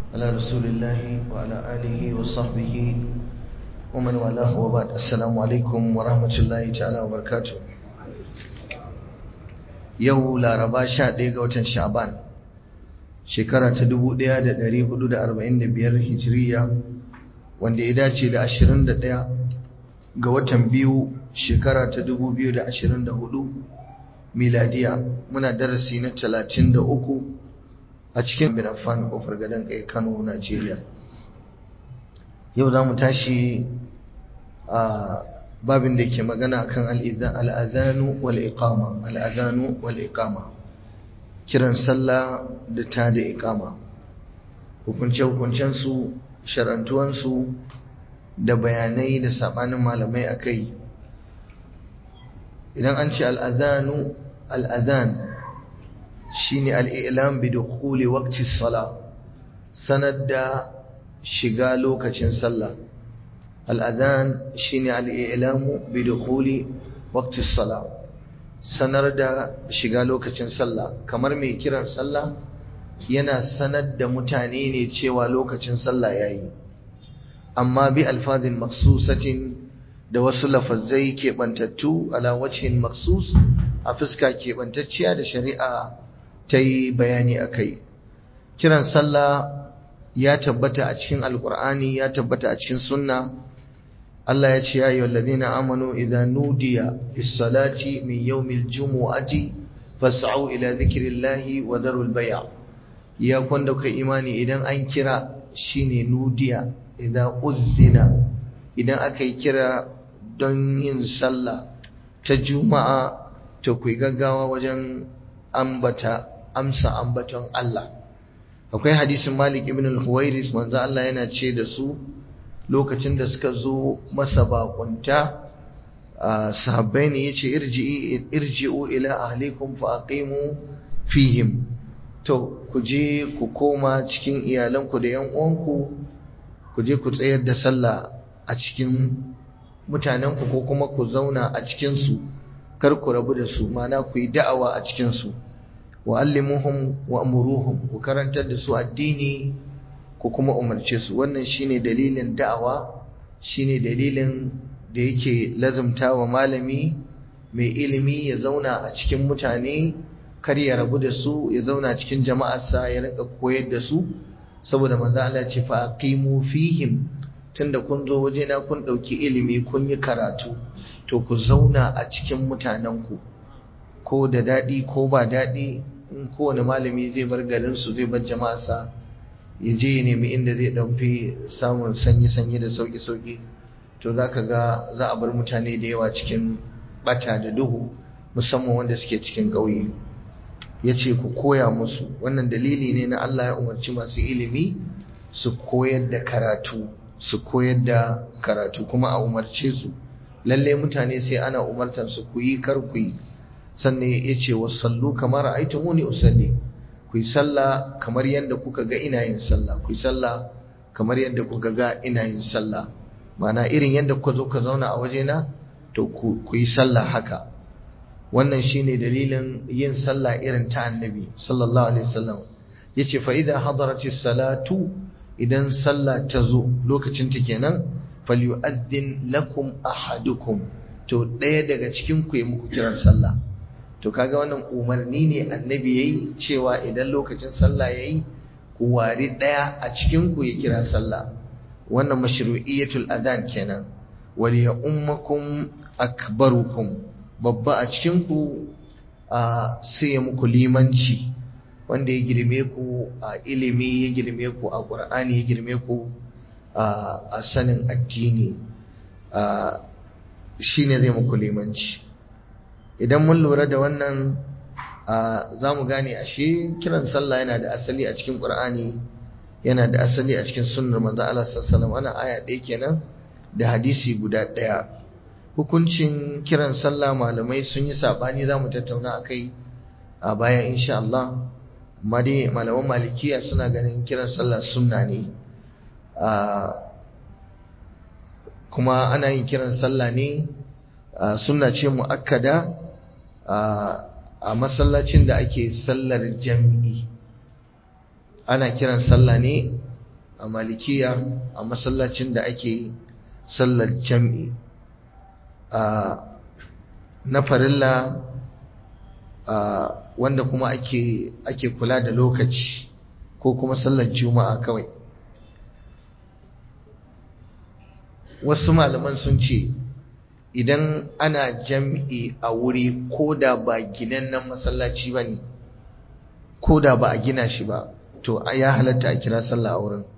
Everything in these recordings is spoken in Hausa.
على رسول الله وعلى آله وصحبه ومن والاه وبعد السلام عليكم ورحمة الله تعالى وبركاته yau laraba sha ɗaya ga watan sha'ban shekara ta dubu ɗaya da ɗari hudu da arba'in da biyar hijiriya wanda ya dace da ashirin da ɗaya ga watan biyu shekara ta dubu biyu da ashirin da hudu miladiya muna darasi na talatin da uku a cikin binafan ƙofar gadon kai kano najeriya yau za mu tashi a babin da ke magana kan al'adhanu wal iqama al'adhanu wal iqama kiran sallah da ta da iqama hukunce hukuncen su sharantuwan su da bayanai da sabanin malamai akai idan an ce al'adhanu al'adhan shine al'ilam bi dukhuli waqti as-salah sanar da shiga lokacin sallah الأذان شين الإعلام بدخول وقت الصلاة sanar da shiga lokacin sallah kamar mai kiran sallah yana sanar da mutane ne cewa lokacin sallah yayi amma bi alfazin maksusatin da wasu lafazai keɓantattu ala wajhin maksus a fuska keɓantacciya da shari'a ta yi bayani a kai kiran sallah ya tabbata a cikin alkur'ani ya tabbata a cikin sunna Allah ya ce ya yi wallazina amanu idan nudiya lissalati min yawmil jumu'ati fas'au ila zikrillahi wa darul bay'a ya kwanda kai imani idan an kira shine nudiya idan uzzina idan aka yi kira don yin sallah ta juma'a to ku gaggawa wajen ambata amsa ambaton Allah akwai hadisin Malik ibn al-Huwairis manzo Allah yana ce da su lokacin da suka zo masa bakunta sahabbai ne yace irji'u ila ahlikum fa aqimu fihim to ku je ku koma cikin iyalanku da yan uwanku ku je ku tsayar da sallah a cikin mutanenku ko kuma ku zauna a cikin su kar ku rabu da su mana ku yi da'awa a cikin su wa allimuhum wa amuruhum ku karantar da su addini ku kuma umarce su wannan shine dalilin da'awa shine dalilin da yake lazumta wa malami mai ilimi ya zauna a cikin mutane kar ya rabu da su ya zauna cikin jama'arsa ya rinka koyar da su saboda manzo Allah ce fa aqimu fihim tunda kun zo wajena kun dauki ilimi kun yi karatu to ku zauna a cikin mutanenku ko da dadi ko ba dadi in kowane malami zai bar garin su zai bar jama'arsa ya je ya nemi inda zai ɗaufi samun sanyi-sanyi da sauƙi-sauƙi to za ka ga za a bar mutane da yawa cikin ɓata da duhu musamman wanda suke cikin ƙauye ya ce ku koya musu wannan dalili ne na Allah ya umarci masu ilimi su koyar da karatu su koyar da karatu kuma a umarce su lalle mutane sai ana umartar su ku yi kar ku yi sannan ya ce wasallu kamar aitumuni usalli ku yi sallah kamar yadda kuka ga ina yin sallah ku yi sallah kamar yadda kuka ga ina yin sallah mana irin yadda kuka zo ka zauna a wajena to ku yi sallah haka wannan shine dalilin yin sallah irin ta annabi sallallahu alaihi wasallam yace fa idza hadaratis salatu idan sallah ta zo lokacin ta kenan falyu'addin lakum ahadukum to ɗaya daga cikin ku yi muku kiran sallah to kaga wannan umarni ne annabi yayi cewa idan lokacin sallah yayi ku wari daya a cikin ku ya kira sallah wannan mashru'iyatul adhan kenan wal ya ummakum akbarukum babba a cikin ku sai ya muku limanci wanda ya girme ku a ilimi ya girme ku a qur'ani ya girme ku a sanin addini shine zai muku limanci idan mun lura da wannan za mu gane ashe kiran sallah yana da asali a cikin ƙur'ani yana da asali a cikin sunnar manzo Allah sallallahu alaihi aya ɗaya kenan da hadisi guda ɗaya hukuncin kiran sallah malamai sun yi sabani za mu tattauna akai a baya insha Allah amma dai malaman malikiya suna ganin kiran sallah sunna ne kuma ana yin kiran sallah ne sunna ce mu'akkada a masallacin da ake sallar jam'i ana kiran sallah ne a malikiya a masallacin da ake sallar jam'i na farilla wanda kuma ake ake kula da lokaci ko kuma sallar juma'a kawai wasu malaman sun ce idan ana jam'i a wuri ko da ba ginannen masallaci ba ne ko da ba a gina shi ba to ya halatta a kira sallah a wurin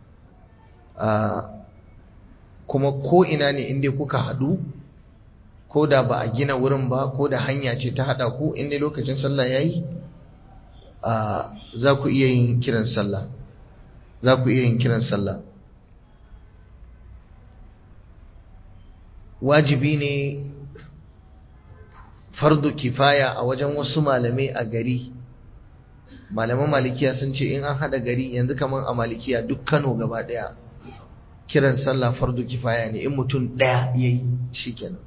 kuma ko ina ne inda kuka haɗu ko da ba a gina wurin ba ko da hanya ce ta haɗa ku inda lokacin sallah ya yi za ku iya yin kiran sallah za ku iya yin kiran sallah wajibi ne fardu kifaya a wajen wasu malamai a gari malaman malikiya sun ce in an haɗa gari yanzu kamar a malikiya duk kano gaba ɗaya kiran sallah fardu kifaya ne in mutum ɗaya ya yi shi kenan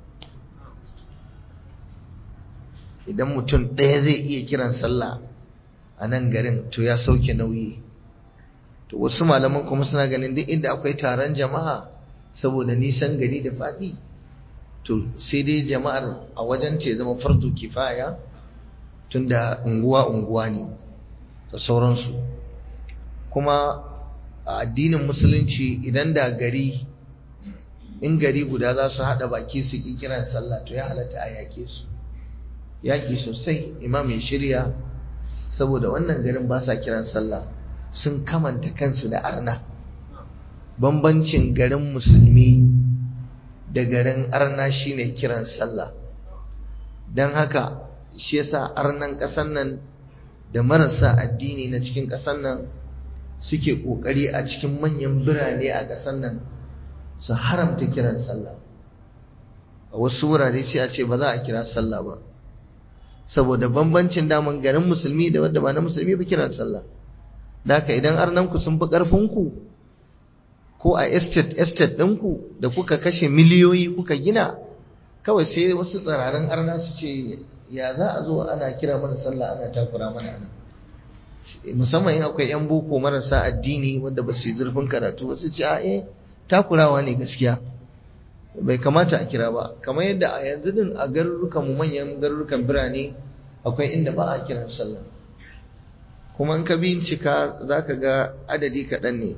idan mutum ɗaya zai iya kiran sallah a nan garin to ya sauke nauyi to wasu malaman kuma suna ganin duk inda akwai taron jama'a saboda nisan gari da faɗi to sai dai jama'ar a wajen ce zama fardu kifaya tunda unguwa unguwa ne da sauransu kuma a addinin musulunci idan da gari in gari guda za su haɗa baki su ƙi kiran sallah to ya halatta a yaƙe su yaƙi sosai imam ya shirya saboda wannan garin ba sa kiran sallah sun kamanta kansu da arna bambancin garin musulmi da garin arna shine kiran sallah don haka shi yasa arnan ƙasan nan da marasa addini na cikin ƙasan nan suke ƙoƙari a cikin manyan birane a ƙasan nan su haramta kiran sallah a wasu wurare sai a ce ba za a kira sallah ba saboda bambancin daman garin musulmi da wadda ba na musulmi ba kiran sallah da haka idan arnanku sun fi ƙarfinku ko a estate estate ɗinku da kuka kashe miliyoyi kuka gina kawai sai wasu tsirarin arna su ce ya za a zo ana kira mana sallah ana takura mana ana musamman in akwai yan boko marasa addini wanda ba su yi zurfin karatu ba su ce a eh takurawa ne gaskiya bai kamata a kira ba kamar yadda a yanzu din a garurukan mu manyan garurukan birane akwai inda ba a kiran sallah kuma in ka bincika za ka ga adadi kaɗan ne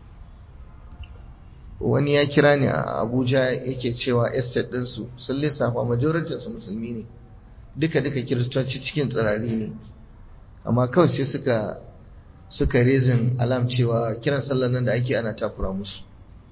wani ya kira ni a abuja yake cewa estate ɗinsu sun lissafa majoritinsu musulmi ne duka-duka kiristoci cikin tsirari ne amma kawai sai suka suka rezin alam cewa kiran sallar nan da ake ana takura musu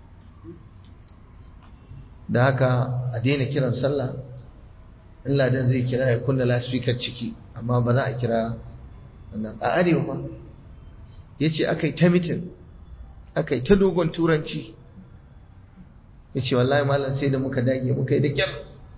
da haka a daina kiran sallah in ladan zai kira ya kunna lasfikar ciki amma ba za a kira wannan a arewa ba ya ce aka yi ta mitin aka yi ta dogon turanci ya ce wallahi malam sai da muka dage muka yi da kyar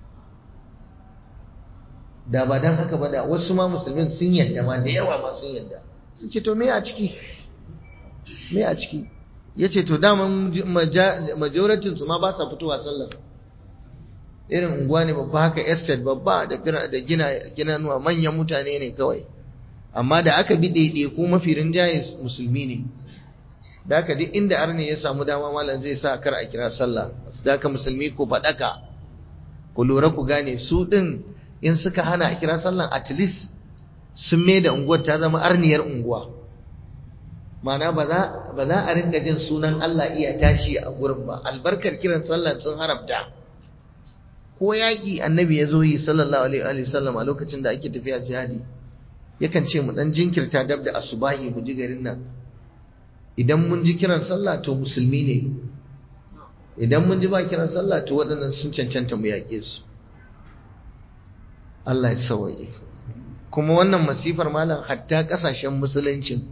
da ba don haka ba da wasu ma musulmin sun yadda ma da yawa ma sun yadda sun ce to me a ciki me a ciki ya ce to daman majoratin su ma ba sa fitowa sallar irin unguwa ne babba haka estate babba da gina nuwa manyan mutane ne kawai amma da aka bi ɗaiɗe ko mafi rinjaye musulmi ne da aka duk inda arne ya samu dama malam zai sa kar a kira sallah da aka musulmi ko faɗaka ku lura ku gane su ɗin in suka hana a kira sallan at least sun mai da unguwar ta zama arniyar unguwa mana ba za a ringa jin sunan Allah iya tashi a gurin ba albarkar kiran sallan sun haramta ko yaƙi annabi ya zo yi sallallahu alaihi wa sallam a lokacin da ake tafiya jihadi yakan ce mu dan jinkirta dab da asubahi mu ji garin nan idan mun ji kiran sallah to musulmi ne idan mun ji ba kiran sallah to waɗannan sun cancanta mu yaƙe su Allah ya sawaye kuma wannan masifar malam hatta ƙasashen musuluncin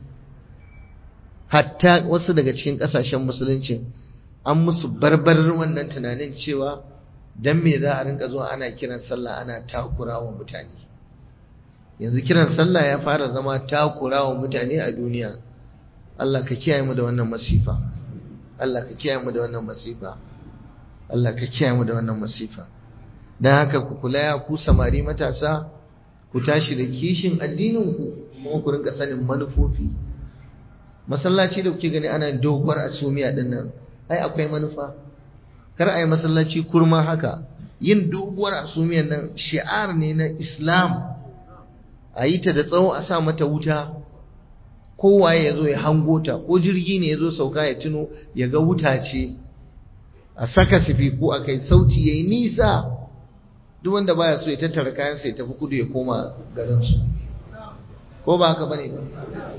hatta wasu daga cikin ƙasashen musuluncin an musu barbarar wannan tunanin cewa dan me za a rinka zuwa ana kiran sallah ana takura wa mutane yanzu kiran sallah ya fara zama takura wa mutane a duniya Allah ka kiyaye mu da wannan masifa Allah ka kiyaye mu da wannan masifa Allah ka kiyaye mu da wannan masifa dan haka ku kula ya ku samari matasa ku tashi da kishin addinin ku kuma ku rinka sanin manufofi masallaci da kuke gani ana doguwar asumiya din nan ai akwai manufa kar a yi masallaci kurma haka yin doguwar asumiyan nan shi'ar ne na islam a yi ta da tsawo a sa mata wuta kowaye ya zo ya hango ta ko jirgi ne ya zo sauka ya tuno ya ga wuta ce a saka sifiku a kai sauti ya yi nisa duk wanda baya so ya tattara kayansa ya tafi kudu ya koma garinsu ko ba haka bane ba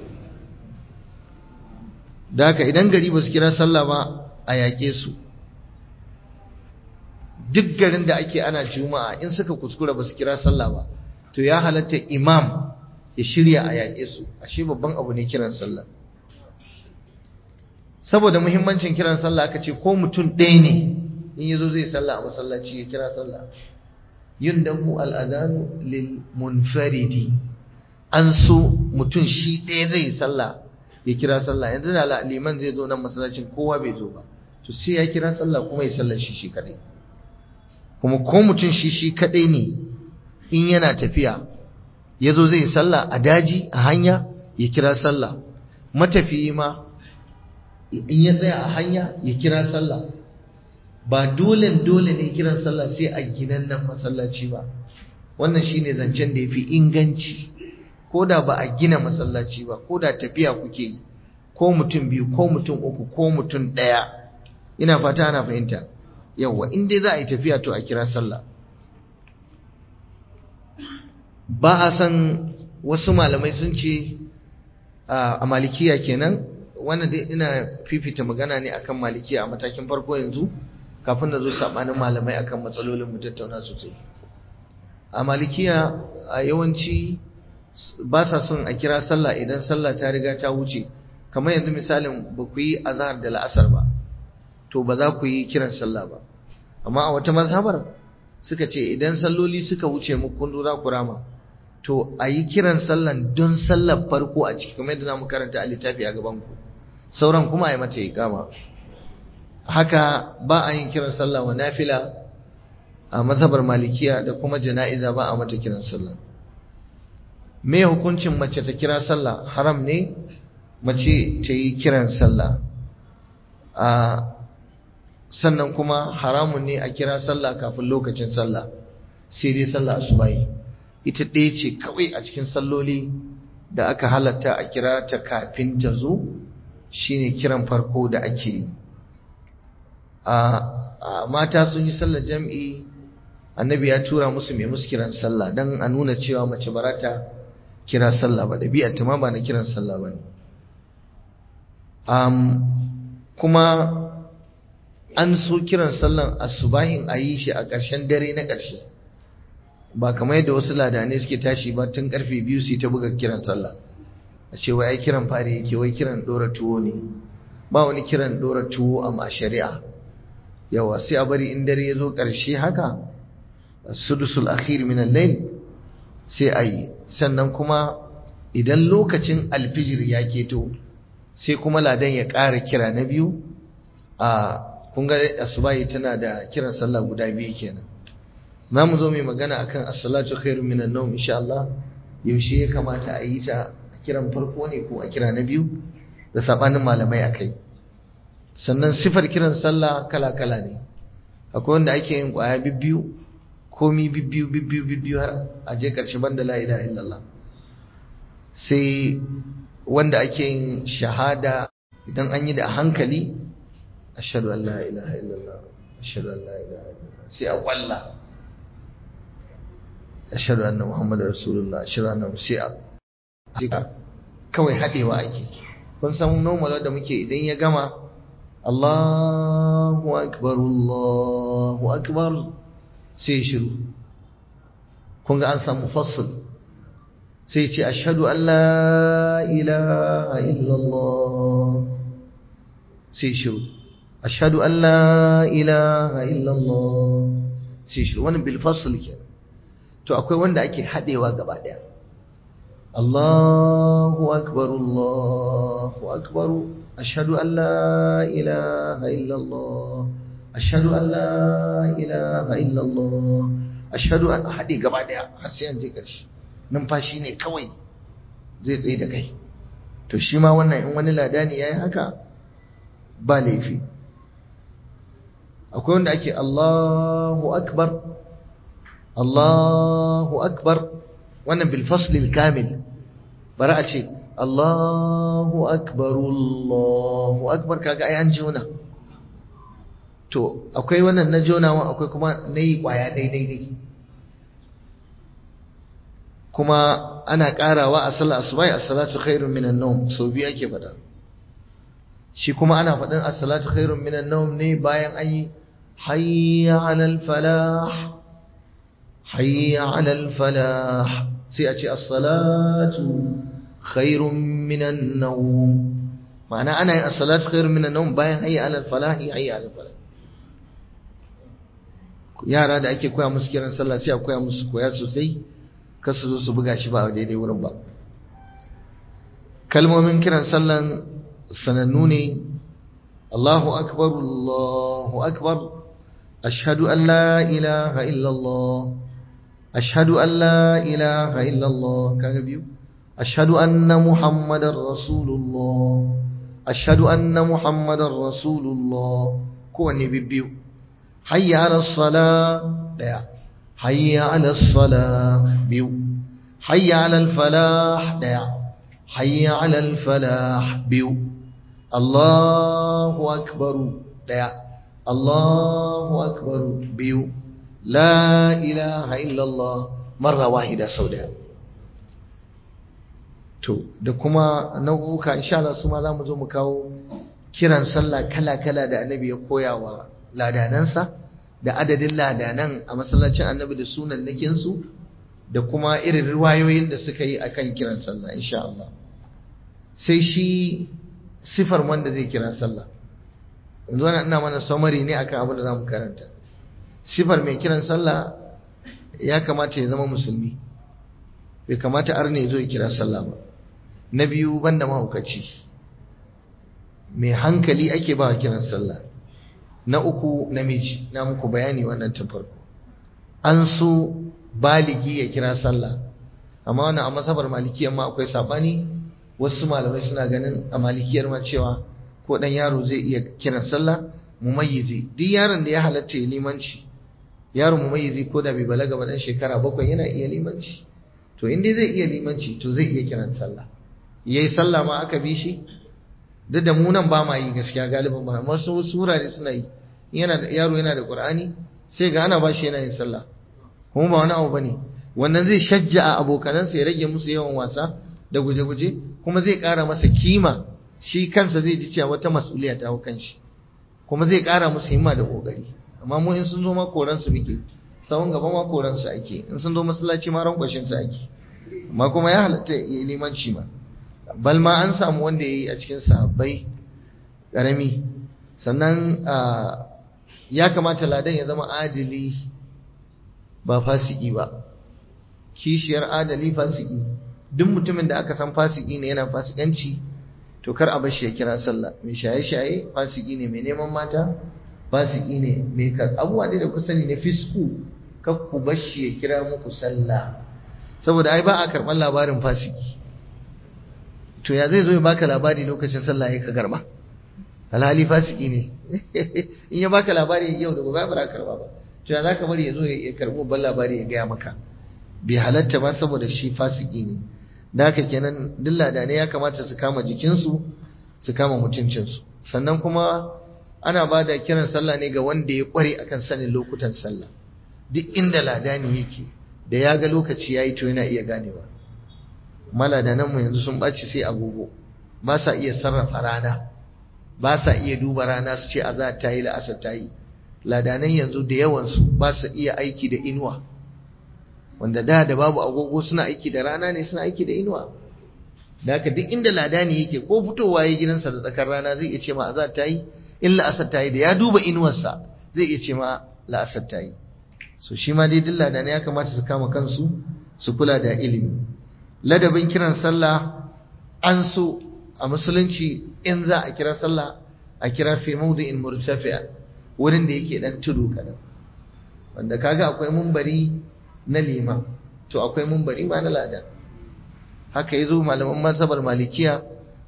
da haka idan gari ba su kira sallah ba a yaƙe su duk garin da ake ana juma'a in suka kuskura ba su kira sallah ba to ya halatta imam ya shirya a yaƙe su ashe babban abu ne kiran sallah saboda muhimmancin kiran sallah aka ce ko mutum ɗaya ne in yazo zai sallah a masallaci ya kira sallah yundahu al'adanu lil munfaridi an so mutum shi ɗaya zai sallah ya kira sallah yanzu da liman zai zo nan masallacin kowa bai zo ba to sai ya kira sallah kuma ya sallar shi shi kadai kuma ko mutum shi shi kadai ne in yana tafiya ya zo zai sallah a daji a hanya ya kira sallah matafiyi ma in ya tsaya a hanya ya kira sallah ba dole dole ne kiran sallah sai a ginan nan masallaci ba wannan shine zancen da yafi inganci ko da ba a gina masallaci ba ko da tafiya kuke yi ko mutum biyu ko mutum uku ko mutum ɗaya ina fata ana fahimta yawwa in dai za a yi tafiya to a kira sallah ba a san wasu malamai sun ce a malikiya kenan wannan dai ina fifita magana ne akan malikiya a matakin farko yanzu kafin na zo sabanin malamai akan matsalolin mu tattauna sosai a malikiya a yawanci ba sa son a kira sallah idan sallah ta riga ta wuce kamar yanzu misalin ba ku yi azhar da la'asar ba to ba za ku yi kiran sallah ba amma a wata mazhabar suka ce idan salloli suka wuce muku kun zo za ku rama to a yi kiran sallan don sallar farko a ciki kamar yadda za mu karanta a littafi a gaban ku sauran kuma a yi mata iqama haka ba a yin kiran sallah wa nafila a mazhabar malikiya da kuma jana'iza ba a mata kiran sallah me hukuncin mace ta kira sallah haram ne mace ta yi kiran sallah a sannan kuma haramun ne a kira sallah kafin lokacin sallah sai dai sallah asubahi ita ɗaya ce kawai a cikin salloli da aka halatta a kira ta kafin ta zo shine kiran farko da ake yi a mata sun yi sallar jam'i annabi ya tura musu mai musu kiran sallah don a nuna cewa mace barata kira sallah ba ɗabi'ar ta ma ba na kiran sallah ba ne kuma an so kiran sallan asubahin a yi shi a ƙarshen dare na ƙarshe ba kamar yadda wasu ladane suke tashi ba tun ƙarfe biyu su ta buga kiran sallah a ce wai ai kiran fari yake wai kiran ɗora tuwo ne ba wani kiran ɗora tuwo a shari'a yawa sai a bari in dare ya zo ƙarshe haka sudusul akhir min al-layl sai a yi sannan kuma idan lokacin alfijir ya keto sai kuma ladan ya ƙara kira na biyu a kun ga asubahi tana da kiran sallah guda biyu kenan za mu zo mai magana akan as-salatu khairu minan nawm insha Allah yaushe ya kamata a yi ta a kiran farko ne ko a kira na biyu da sabanin malamai akai sannan sifar kiran sallah kala kala ne akwai wanda ake yin kwaya bibbiyu komi bibbiyu bibbiyu bibbiyu har a je karshe banda la ilaha illallah sai wanda ake yin shahada idan an yi da hankali ashhadu an la ilaha illallah ashhadu an la ilaha illallah sai a kwalla ashhadu anna muhammadar rasulullah ashhadu anna sai a kawai hadewa ake kun san normal da muke idan ya gama Allahu akbar Allahu akbar sai shiru kun ga an samu fasl sai ce ashhadu an la ilaha illallah sai shiru ashhadu an la ilaha illallah sai shiru wannan bil fasl ke to akwai wanda ake hadewa gaba daya Allahu akbar Allahu akbar ashhadu an la ilaha illallah ashhadu an la ilaha illallah ashhadu an hade gaba daya har sai an je karshe numfashi ne kawai zai tsaye da kai to shi ma wannan in wani ladani yayi haka ba laifi akwai wanda ake Allahu akbar Allahu akbar wannan bil fasl al kamil bara a ce Allahu akbar Allahu akbar kaga ai an jona to akwai wannan na jonawa akwai kuma nayi kwaya daidai dai kuma ana karawa a sallar asubai as-salatu khairun minan nawm so biyu ake fada shi kuma ana fadin as-salatu khairun minan nawm ne bayan an yi hayya 'alal falah hayya 'alal falah sai a ce as-salatu khairun minan nawm ma'ana ana yin as-salatu khairun minan nawm bayan hayya 'alal falah hayya 'alal falah yara da ake koya musu kiran sallah sai a koya musu koya sosai kar su zo su buga shi ba a daidai wurin ba kalmomin kiran sallan sanannu ne Allahu akbar Allahu akbar ashhadu an la ilaha illallah ashhadu an la ilaha illallah kaga biyu ashhadu anna muhammadar rasulullah ashhadu anna muhammadar rasulullah kowanne bibbiyu hayya ala sala daya hayya ala sala biyu hayya ala falah daya hayya ala falah biyu Allahu akbar daya Allahu akbar biyu la ilaha illallah marra wahida sau daya to da kuma nau'uka insha Allah su ma za mu zo mu kawo kiran sallah kala-kala da annabi ya koya wa ladanansa da adadin ladanan a masallacin annabi da sunan nakinsu da kuma irin riwayoyin da suka yi akan kiran sallah insha Allah sai shi sifar wanda zai kira sallah yanzu wannan ina mana summary ne akan abin da zamu karanta sifar mai kiran sallah ya kamata ya zama musulmi bai kamata arne zo ya kira sallah ba na biyu banda mahaukaci mai hankali ake ba kiran sallah na uku namiji na muku bayani wannan tun farko an so baligi ya kira sallah amma wannan a masabar malikiyar ma akwai sabani wasu malamai suna ganin a malikiyar ma cewa ko dan yaro zai iya kiran sallah mumayyizi duk yaron da ya halatta ya limanci yaro mumayyizi ko da bai balaga ba dan shekara bakwai yana iya limanci to in dai zai iya limanci to zai iya kiran sallah yayi sallah ma aka bi shi duk da mu nan ba ma yi gaskiya galibin ba wasu surare suna yi yana da yaro yana da qur'ani sai ga ana bashi yana yin sallah kuma ba wani abu bane wannan zai shajja a abokanansa ya rage musu yawan wasa da guje-guje kuma zai ƙara masa kima shi kansa zai ji cewa wata mas'uliya ta hau kanshi kuma zai ƙara musu himma da kokari amma mu in sun zo ma koran su muke sawun gaba ma koran su ake in sun zo masallaci ma rankwashin su ake amma kuma ya halatta ya limanci ma bal ma an samu wanda ya yi a cikin sahabbai ƙarami sannan ya kamata ladan ya zama adili ba fasiki ba kishiyar adali fasiki duk mutumin da aka san fasiki ne yana fasikanci to kar a bar shi ya kira sallah mai shaye-shaye fasiki ne mai neman mata fasiki ne mai kar abubuwa da ku sani na fisku kar ku bar shi ya kira muku sallah saboda ai ba a karɓar labarin fasiki to ya zai zo ya baka labari lokacin sallah ya ka garba alhali fasiki ne in ya baka labari yau da gobe ba karba ba to ya zaka bari ya zo ya karbo ban labari ya gaya maka bai halatta ba saboda shi fasiki ne da haka kenan dilla da ne ya kamata su kama jikinsu su kama mutuncinsu sannan kuma ana ba da kiran sallah ne ga wanda ya kware akan sanin lokutan sallah duk inda ladani yake da ya ga lokaci yayi to yana iya ganewa maladananmu yanzu sun ɓaci sai agogo ba sa iya sarrafa rana ba sa iya duba rana su ce a za ta yi la'asar ta yi ladanan yanzu da yawansu ba su iya aiki da inuwa wanda da da babu agogo suna aiki da rana ne suna aiki da inuwa da haka duk inda ladani yake ko fitowa ya gidansa da tsakar rana zai iya ce ma a za ta yi in la'asar ta yi da ya duba inuwarsa zai iya ce ma la'asar ta yi so shi ma dai duk ladanai ya kamata su kama kansu su kula da ilimi ladabin kiran sallah an so a musulunci in za a kira sallah a kira fi mawdi'in murtafi'a wurin da yake dan tudu kadan wanda kaga akwai mumbari na liman to akwai mumbari ma na ladan haka yazo malaman mazhabar malikiya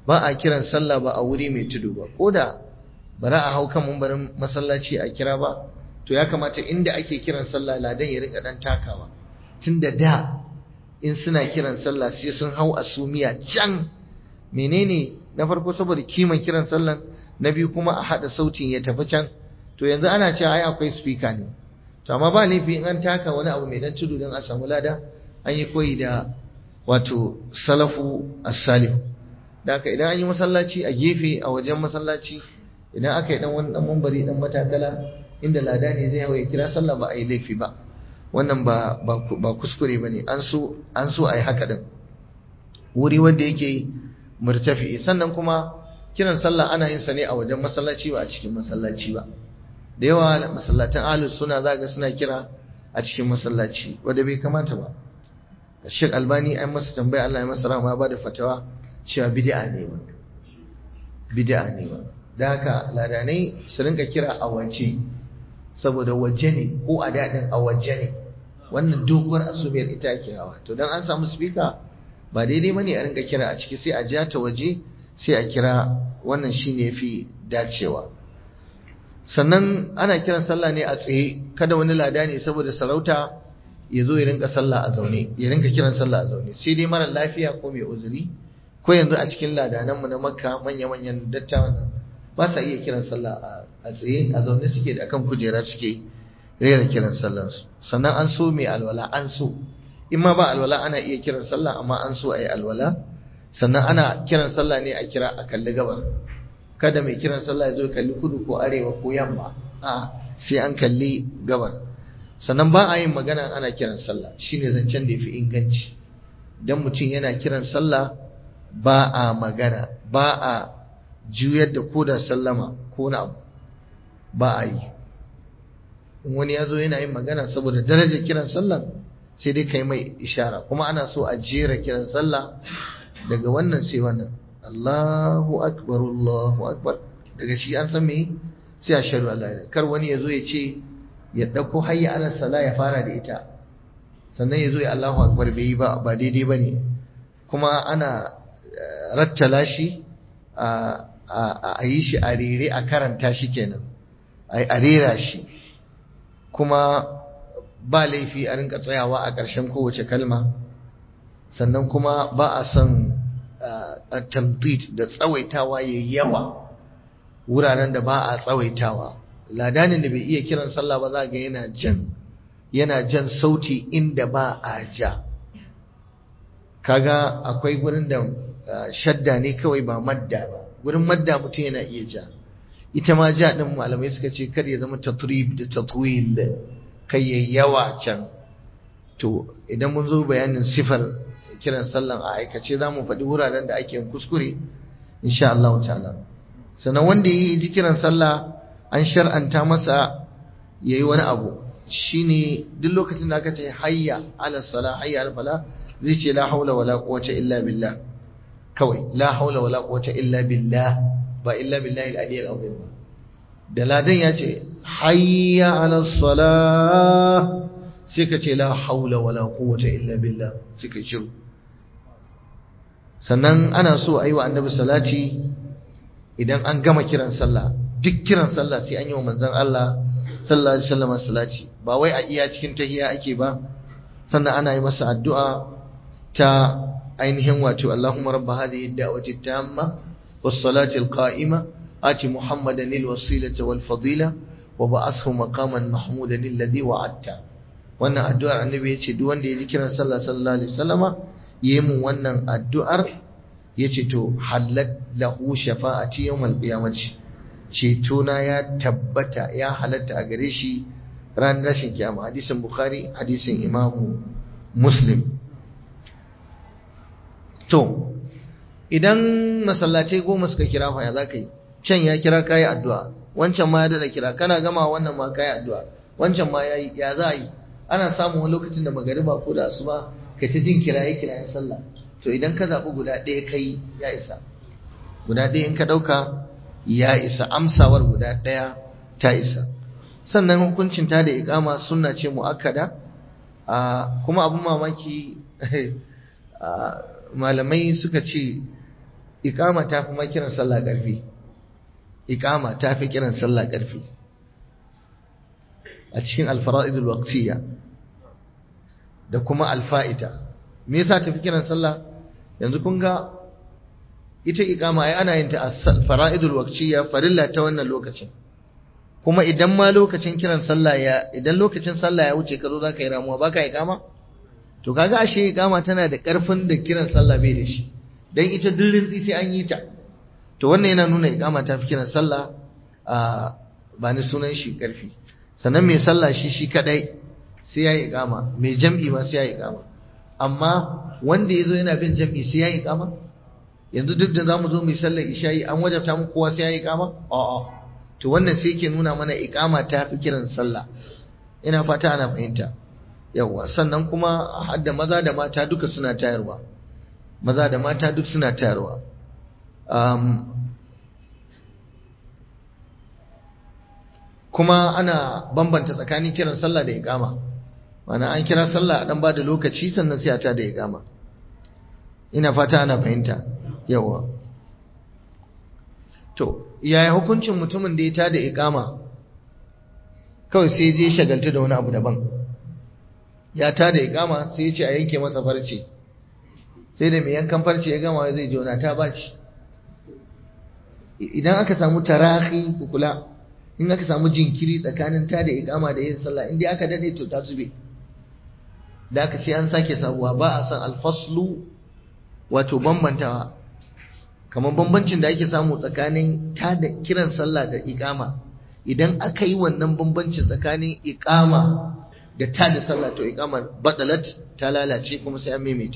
ba a kiran sallah ba a wuri mai tudu ba ko da ba za a hau kan mumbarin masallaci a kira ba to ya kamata inda ake kiran sallah ladan ya rika dan takawa tunda da in suna kiran sallah sai sun hau asumiya can menene na farko saboda kiman kiran sallan na biyu kuma a hada sautin ya tafi can to yanzu ana cewa ai akwai speaker ne to amma ba laifi in an taka wani abu mai dan tudu don a samu lada an yi koyi da wato salafu as-salih da haka idan an yi masallaci a gefe a wajen masallaci idan aka yi dan wani dan mambari dan matakala inda lada ne zai hawa ya kira sallah ba a yi laifi ba wannan ba ba kuskure bane an so an so a yi haka din wuri wanda yake murtafi sannan kuma kiran sallah ana yin sa ne a wajen masallaci ba a cikin masallaci ba da yawa masallatan ahlus suna zaga suna kira a cikin masallaci wanda bai kamata ba Sheikh Albani ai masa tambaya Allah ya masa rahama ba da fatawa cewa bid'a ne ba bid'a ne ba da haka ladanai su rinka kira a waje saboda waje ne ko a daɗin a waje ne wannan doguwar asubiyar ita ake hawa to dan an samu speaker ba daidai bane a rinka kira a ciki sai a ja ta waje sai a kira wannan shine yafi dacewa sannan ana kiran sallah ne a tsaye kada wani lada ne saboda sarauta ya zo ya rinka sallah a zaune ya rinka kiran sallah a zaune sai dai mara lafiya ko mai uzuri ko yanzu a cikin ladananmu na makka manya-manyan dattawan nan ba sa iya kiran sallah a tsaye a zaune suke da kan kujera suke rera kiran sallansu sannan an so mai alwala an so in ma ba alwala ana iya kiran sallah amma an so a yi alwala sannan ana kiran sallah ne a kira a kalli gabar kada mai kiran sallah ya zo kalli kudu ko arewa ko yamma a sai an kalli gabar sannan ba a yin magana ana kiran sallah shine zancen da ya fi inganci dan mutum yana kiran sallah ba a magana ba a juyar da koda sallama ko na abu ba a yi in wani ya zo yana yin magana saboda darajar kiran sallah sai dai kai mai ishara kuma ana so a jera kiran sallah daga wannan sai wannan Allahu akbar Allahu akbar daga shi an san me sai a sharu Allah kar wani ya zo ya ce ya dauko hayya ala sala ya fara da ita sannan ya zo ya Allahu akbar bai yi ba ba daidai bane kuma ana rattala shi a yi shi a rere a karanta shi kenan a rera shi kuma ba laifi a rinka tsayawa a ƙarshen kowace kalma sannan kuma ba a son tamdid da tsawaitawa ya yawa wuraren da ba a tsawaitawa ladanin da bai iya kiran sallah ba za ga yana jan yana jan sauti inda ba a ja kaga akwai gurin da shadda ne kawai ba madda ba gurin madda mutum yana iya ja ita ma ja din malamai suka ce kar ya zama tatrib da tatwil kai ya yawa can to idan mun zo bayanin sifar kiran sallan a aikace za mu faɗi wuraren da ake kuskure insha Allah ta'ala sannan wanda yi ji kiran sallah an shar'anta masa yayi wani abu shine duk lokacin da aka ce hayya ala sala hayya ala fala zai ce la haula wala quwwata illa billah kawai la haula wala quwwata illa billah ba illa billahi al-ali al-azim ba da ladan ya ce hayya ala salah sai ka ce la haula wala quwwata illa billah sai ka shiru sannan ana so a yi wa annabi salati idan an gama kiran sallah duk kiran sallah sai an yi wa manzon Allah sallallahu alaihi wasallam salati ba wai a iya cikin tahiyya ake ba sannan ana yi masa addu'a ta ainihin wato Allahumma rabb hadhihi ad-da'wati at-tamma was-salati al-qa'ima ati Muhammadan al-wasilata wal-fadila wa ba'athu maqaman mahmudan alladhi wa'adta wannan addu'ar annabi yace duk wanda ya ji kiran sallah sallallahu alaihi wasallama yi mun wannan addu'ar yace to halat lahu shafa'ati yawmal qiyamati ceto na ya tabbata ya halatta a gare shi ran rashin kiyama hadisin bukhari hadisin imamu muslim to idan masallatai goma suka kira fa ya zaka yi can ya kira kayi addu'a wancan ma ya dada kira kana gama wannan ma kayi addu'a wancan ma ya ya za yi ana samun wani lokacin da magariba ko da asuba kai ta jin kiraye kirayen sallah to idan ka zaɓi guda ɗaya kai ya isa guda ɗaya in ka ɗauka ya isa amsawar guda ɗaya ta isa sannan hukuncin ta da iƙama sunna ce mu'akkada kuma abin mamaki malamai suka ce iqama ta fi ma kiran sallah ƙarfi iqama ta fi kiran sallah ƙarfi a cikin alfara'id alwaqtiyya da kuma alfa'ita me yasa ta fi kiran sallah yanzu kun ga ita iqama ai ana yin ta fara'id alwaqtiyya farilla ta wannan lokacin kuma idan ma lokacin kiran sallah ya idan lokacin sallah ya wuce ka zo zaka yi ramuwa baka iqama to kaga ashe iqama tana da karfin da kiran sallah bai da shi dan ita dirin sai an yi ta to wannan yana nuna iqama ta fi kiran sallah a ba ni sunan shi karfi sannan mai sallah shi shi kadai sai ya yi iqama mai jam'i ma sai ya yi iqama amma wanda yazo yana bin jam'i sai ya yi iqama yanzu duk da zamu zo mu sallar isha'i an wajabta mu kowa sai ya yi iqama a'a to wannan sai yake nuna mana iqama ta fi kiran sallah ina fata ana fahimta yawa sannan kuma hadda maza da mata duka suna tayarwa maza da mata duk suna tayarwa um, kuma ana bambanta tsakanin kiran sallah da iqama mana an kira sallah a dan ba da lokaci sannan sai a ta da iqama ina fata ana fahimta yawa to yaya hukuncin mutumin da ya tada iqama kawai sai je shagaltu da wani abu daban ya tada iqama sai ya ce a yanke masa farce sai da mai yankan farce ya gama zai jona ta baci idan aka samu tarahi kula in aka samu jinkiri tsakanin tada iqama da yin sallah in dai aka dade to ta zube da aka sai an sake sabuwa ba a san alfaslu wato bambantawa kamar bambancin da ake samu tsakanin tada kiran sallah da iqama idan aka yi wannan bambancin tsakanin iqama da tada sallah to iqamar badalat ta lalace kuma sai an maimaita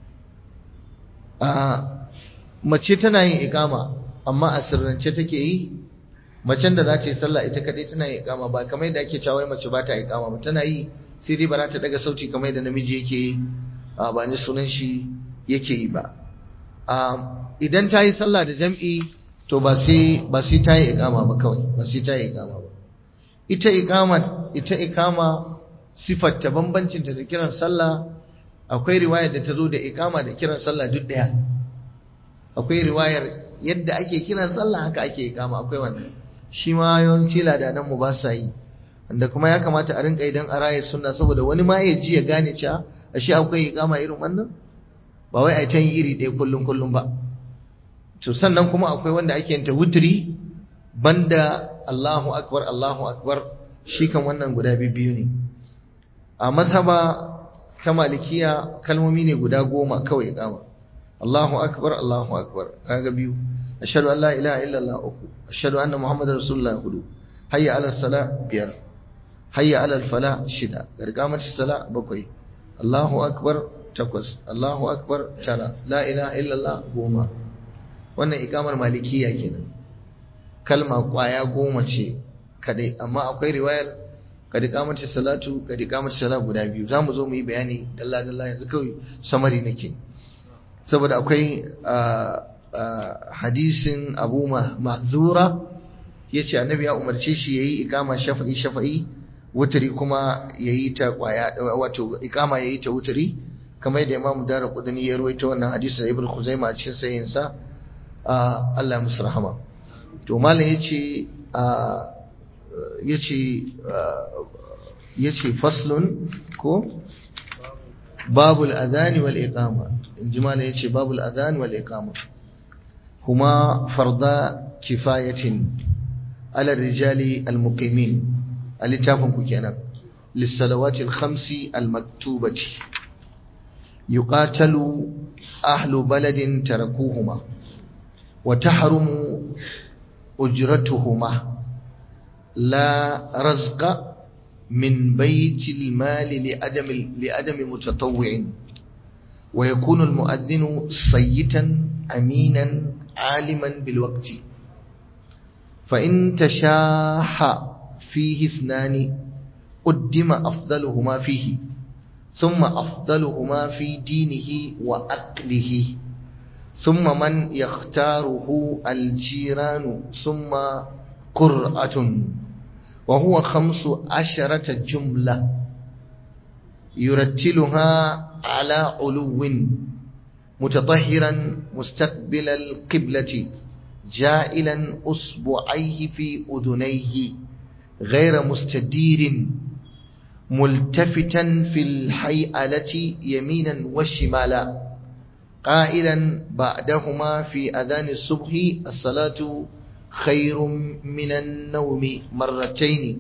a mace tana yin iqama amma a sirrance take yi macen da za ta yi sallah ita kadai tana yin iqama ba kamar yadda ake cewa mace ba ta iqama ba tana yi sai dai ba za ta daga sauti kamar yadda namiji yake yi ba ni sunan shi yake yi ba idan ta yi sallah da jam'i to ba sai ba sai ta yi iqama ba kawai ba sai ta yi iqama ba ita iqama ita iqama sifar ta bambancin ta da kiran sallah akwai riwayar da ta zo da iqama da kiran sallah duk daya akwai riwayar yadda ake kiran sallah haka ake iqama akwai wannan shi ma yawanci ladanan mu ba sa yi wanda kuma ya kamata a rinka idan a raye sunna saboda wani ma ya ji ya gane cewa ashe akwai iqama irin wannan ba wai ai ta yi iri ɗaya kullum kullum ba to sannan kuma akwai wanda ake yin ta wutri banda Allahu akbar Allahu akbar shi kan wannan guda biyu ne a mazhaba ta malikiya kalmomi ne guda goma kawai iqama Allahu akbar Allahu akbar kaga biyu ashhadu an la ilaha illallah uku ashhadu anna muhammadar rasulullah hudu hayya ala salah biyar hayya ala fala shida gargamar sala bakwai Allahu akbar takwas Allahu akbar tara la ilaha illallah goma wannan ikamar malikiya kenan kalma kwaya goma ce kadai amma akwai riwayar kad ikamati salatu kad ikamati sala guda biyu zamu zo mu yi bayani dalla dalla yanzu kawai samari nake saboda akwai hadisin Abu Mahzura yace annabi ya umarce shi yayi ikama shafa'i shafa'i wutari kuma yayi ta kwaya wato ikama yayi ta wutari kamar yadda Imam Darqutni ya rawaito wannan hadisin Ibn Khuzaimah a cikin sahihin sa Allah ya musu rahama to malam yace yace yace faslun ko babul adhan wal iqama inji malam yace babul adhan wal iqama huma farda kifayatin ala rijali al muqimin alitafin ku kenan للصلوات الخمس المكتوبة يقاتل أهل بلد تركوهما وتحرم أجرتهما لا رزق من بيت المال لأدم, لأدم متطوع ويكون المؤذن صيتا أمينا عالما بالوقت فإن تشاح فيه اثنان قدم أفضلهما فيه ثم أفضلهما في دينه وأقله ثم من يختاره الجيران ثم قرأة وهو خمس عشرة جملة يرتلها على علو متطهرا مستقبل القبلة جائلا أصبعيه في أذنيه غير مستدير ملتفتا في الحيئلة يمينا وشمالا قائلا بعدهما في أذان الصبح الصلاة خير من النوم مرتين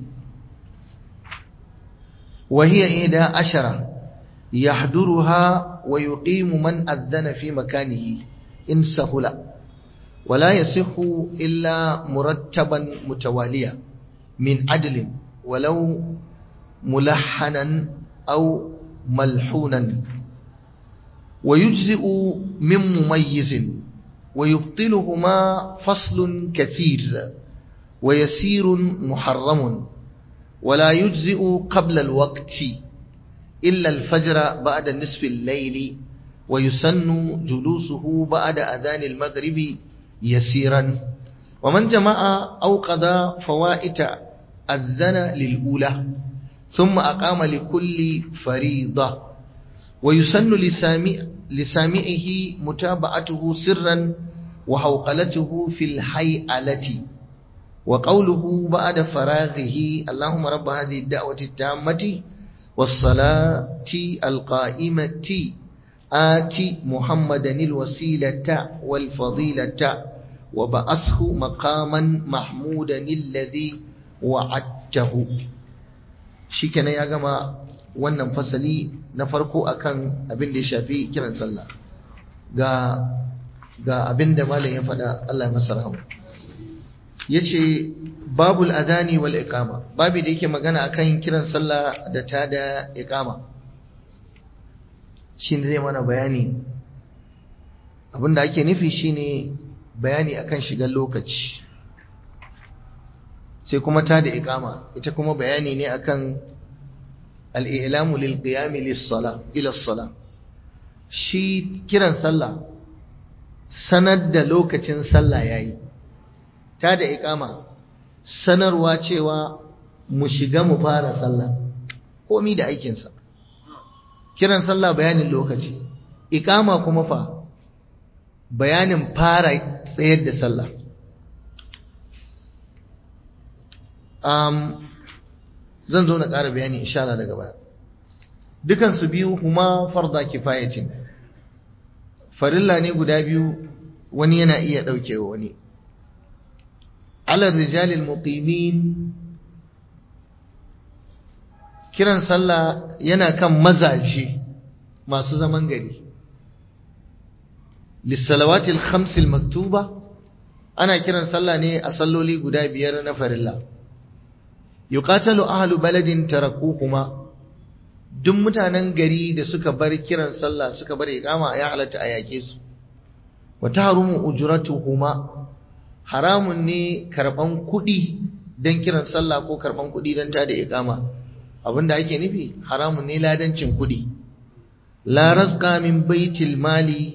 وهي إحدى عشرة يحضرها ويقيم من أذن في مكانه إن سهل ولا يصح إلا مرتبا متواليا من عدل ولو ملحنا أو ملحونا ويجزئ من مميز ويبطلهما فصل كثير ويسير محرم ولا يجزئ قبل الوقت إلا الفجر بعد نصف الليل ويسن جلوسه بعد أذان المغرب يسيرا ومن جمع أو قضى فوائت أذن للأولى ثم أقام لكل فريضة ويسن لسامع لسامعه متابعته سرا وحوقلته في الحيئلة وقوله بعد فراغه اللهم رب هذه الدعوة التامة والصلاة القائمة آت محمدا الوسيلة والفضيلة وبعثه مقاما محمودا الذي وعدته shikenan ya gama wannan fasali na farko akan abin da ya shafi kiran sallah ga ga abin da malam ya faɗa Allah ya masa rahama yace babul adani wal iqama babu da yake magana akan kiran sallah da ta da iqama shine zai mana bayani abin da ake nufi shine bayani akan shigar lokaci sai kuma ta da iqama ita kuma bayani ne akan al-i'lamu lil qiyam lis sala ila sala shi kiran sallah sanar da lokacin sallah yayi ta da iqama sanarwa cewa mu shiga mu fara sallah komi da aikinsa kiran sallah bayanin lokaci iqama kuma fa bayanin fara tsayar da sallah um, zan zo na ƙara bayani insha Allah daga baya dukansu biyu huma farda kifayatin farilla ne guda biyu wani yana iya ɗaukewa wani ala rijalil muqimin kiran sallah yana kan mazaje masu zaman gari lissalawatil khamsil maktuba ana kiran sallah ne a salloli guda biyar na farilla yuqatalu ahlu baladin tarakuhuma duk mutanen gari da suka bar kiran sallah suka bar iqama ya halatta a yake su wa tahrumu ujratuhuma haramun ne karban kuɗi don kiran sallah ko karban kuɗi don tada iqama abinda ake nufi haramun ne ladancin kuɗi la razqa min baitil mali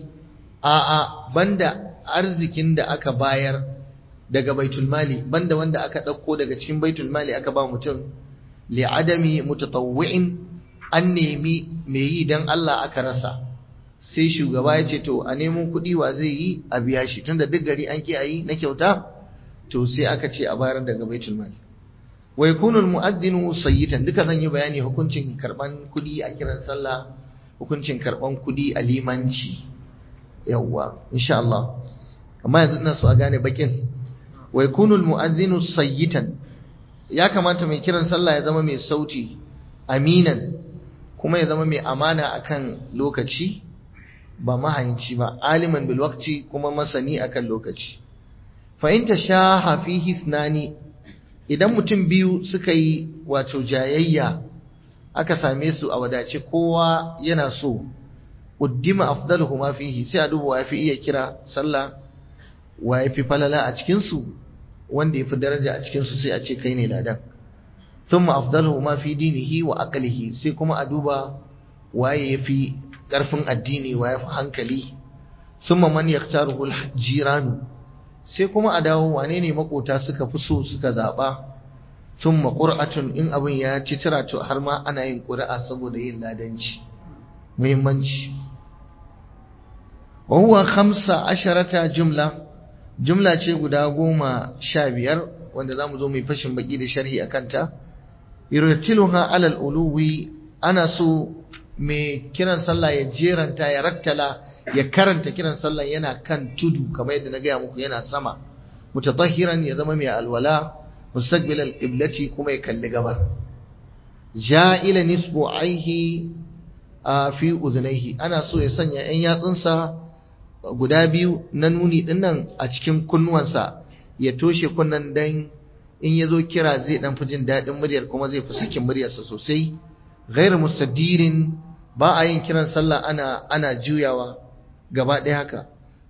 a'a banda arzikin da aka bayar daga baitul mali banda wanda aka ɗauko daga cikin baitul mali aka ba mutum li adami mutatawwi'in an nemi me yi dan Allah aka rasa sai shugaba ya ce to a nemo kuɗi wa zai yi a biya shi tunda duk gari an ki yi na kyauta to sai aka ce a bayar daga baitul mali wa yakunu almu'adhdhinu sayyitan duka zan yi bayani hukuncin karban kuɗi a kiran sallah hukuncin karban kuɗi a limanci yawwa insha Allah amma yanzu ina so a gane bakin wa yakunu almu'adhdhinu sayyitan ya kamata mai kiran sallah ya zama mai sauti aminan kuma ya zama mai amana akan lokaci ba mahayinci ba aliman bil waqti kuma masani akan lokaci fa in tashaha fihi ithnani idan mutum biyu suka yi wato jayayya aka same su a wadace kowa yana so uddima afdaluhuma fihi sai a duba wa yafi iya kira sallah wa yafi falala a cikin su wanda yafi daraja a cikin su sai a ce kai ne ladan thumma afdaluhuma fi dinihi wa aqlihi sai kuma a duba waye yafi karfin addini wa yafi hankali thumma man yaktaruhu al-jiranu sai kuma a dawo wane ne makota suka fi so suka zaba thumma qur'atun in abin ya ci tira to har ma ana yin qur'a saboda yin ladanci muhimmanci wa huwa khamsa asharata jumla jumla ce guda goma sha biyar wanda za mu zo mai fashin baki da sharhi a kanta yurtiluha alal uluwi ana so mai kiran sallah ya jeranta ya rattala ya karanta kiran sallah yana kan tudu kamar yadda na gaya muku yana sama mutatahiran ya zama mai alwala mustaqbil al-qiblati kuma ya kalli gabar ja'ila nisbu aihi fi udhnayhi ana so ya sanya yan yatsunsa guda biyu na nuni dinnan a cikin kunnuwansa ya toshe kunnan dan in yazo kira zai dan fi jin dadin muryar kuma zai fi sakin muryarsa sosai ghairu mustadirin ba a yin kiran sallah ana ana juyawa gaba ɗaya haka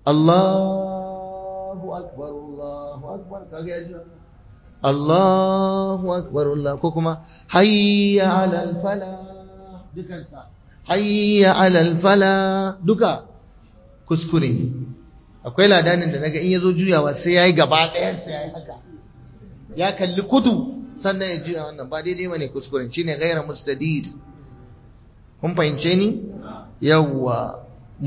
Allahu akbar Allahu akbar kage ya juya Allahu akbar Allah ko kuma hayya alal fala dukansa hayya alal fala duka kuskure akwai ladanin da naga in yazo juyawa sai yayi gaba ɗayan sai yayi haka ya kalli kudu sannan ya juya wannan ba daidai bane kuskuren shine ghayra mustadid kun fahimce ni yawwa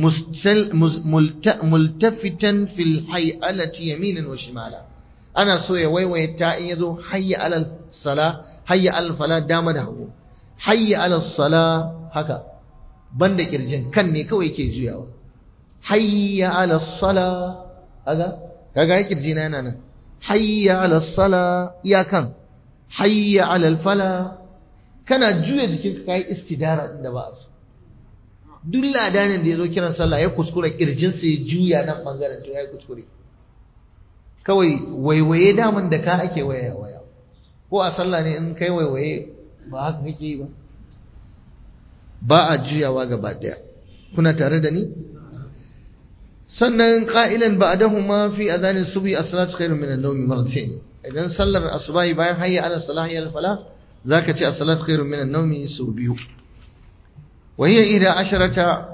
multafitan fil hay'alati yaminan wa shimala ana so ya waiwaye ta in yazo hayya alal sala hayya alal fala dama da hagu hayya alal sala haka banda kirjin kan ne kawai yake juyawa hayya alal sala kaga kaga kirji na yana nan hayya alal sala iyakan hayya alal fala kana juya jikinka kai istidara din da ba su duk ladanin da ya zo kiran sallah ya kuskura kirjinsa ya juya nan bangaren to ya kuskure kawai waiwaye daman da ka ake waya waya ko a sallah ne in kai waiwaye ba haka kake yi ba ba a juyawa gaba daya kuna tare da ni sannan qa'ilan ba'dahuma fi adhanin subhi as-salatu khairun min an-nawmi marratayn idan sallar asubahi bayan hayya ala salah hayya ala falah zaka ce as-salatu khairun min an-nawmi su biyu وهي إحدى عشرة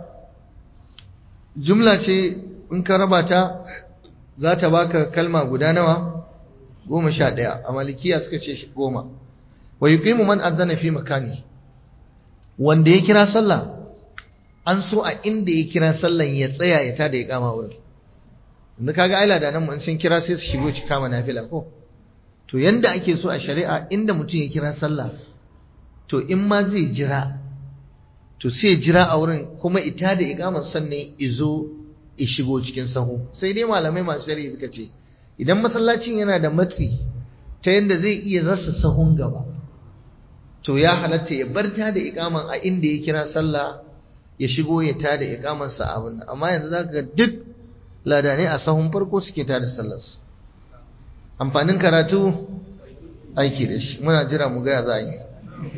جملة in ka raba ta za ta baka kalma guda nawa goma sha ɗaya a malikiya suka ce goma wa yuqimu man adana fi makani wanda ya kira sallah an so a inda ya kira sallan ya tsaya ya tada ya kama wurin inda kaga aila da nan mun sun kira sai su shigo ci kama nafila ko to yanda ake so a shari'a inda mutum ya kira sallah to in ma zai jira to sai jira a wurin kuma ita da ikamar sannan izo i shigo cikin sahu sai dai malamai masu shari'a suka ce idan masallacin yana da matsi ta yadda zai iya rasa sahun gaba to ya halatta ya bar ta da ikaman a inda ya kira sallah ya shigo ya ta da ikaman sa abin amma yanzu zaka ga duk ladanai a sahun farko suke ta da sallar su amfanin karatu aiki da shi muna jira mu ga ya za a yi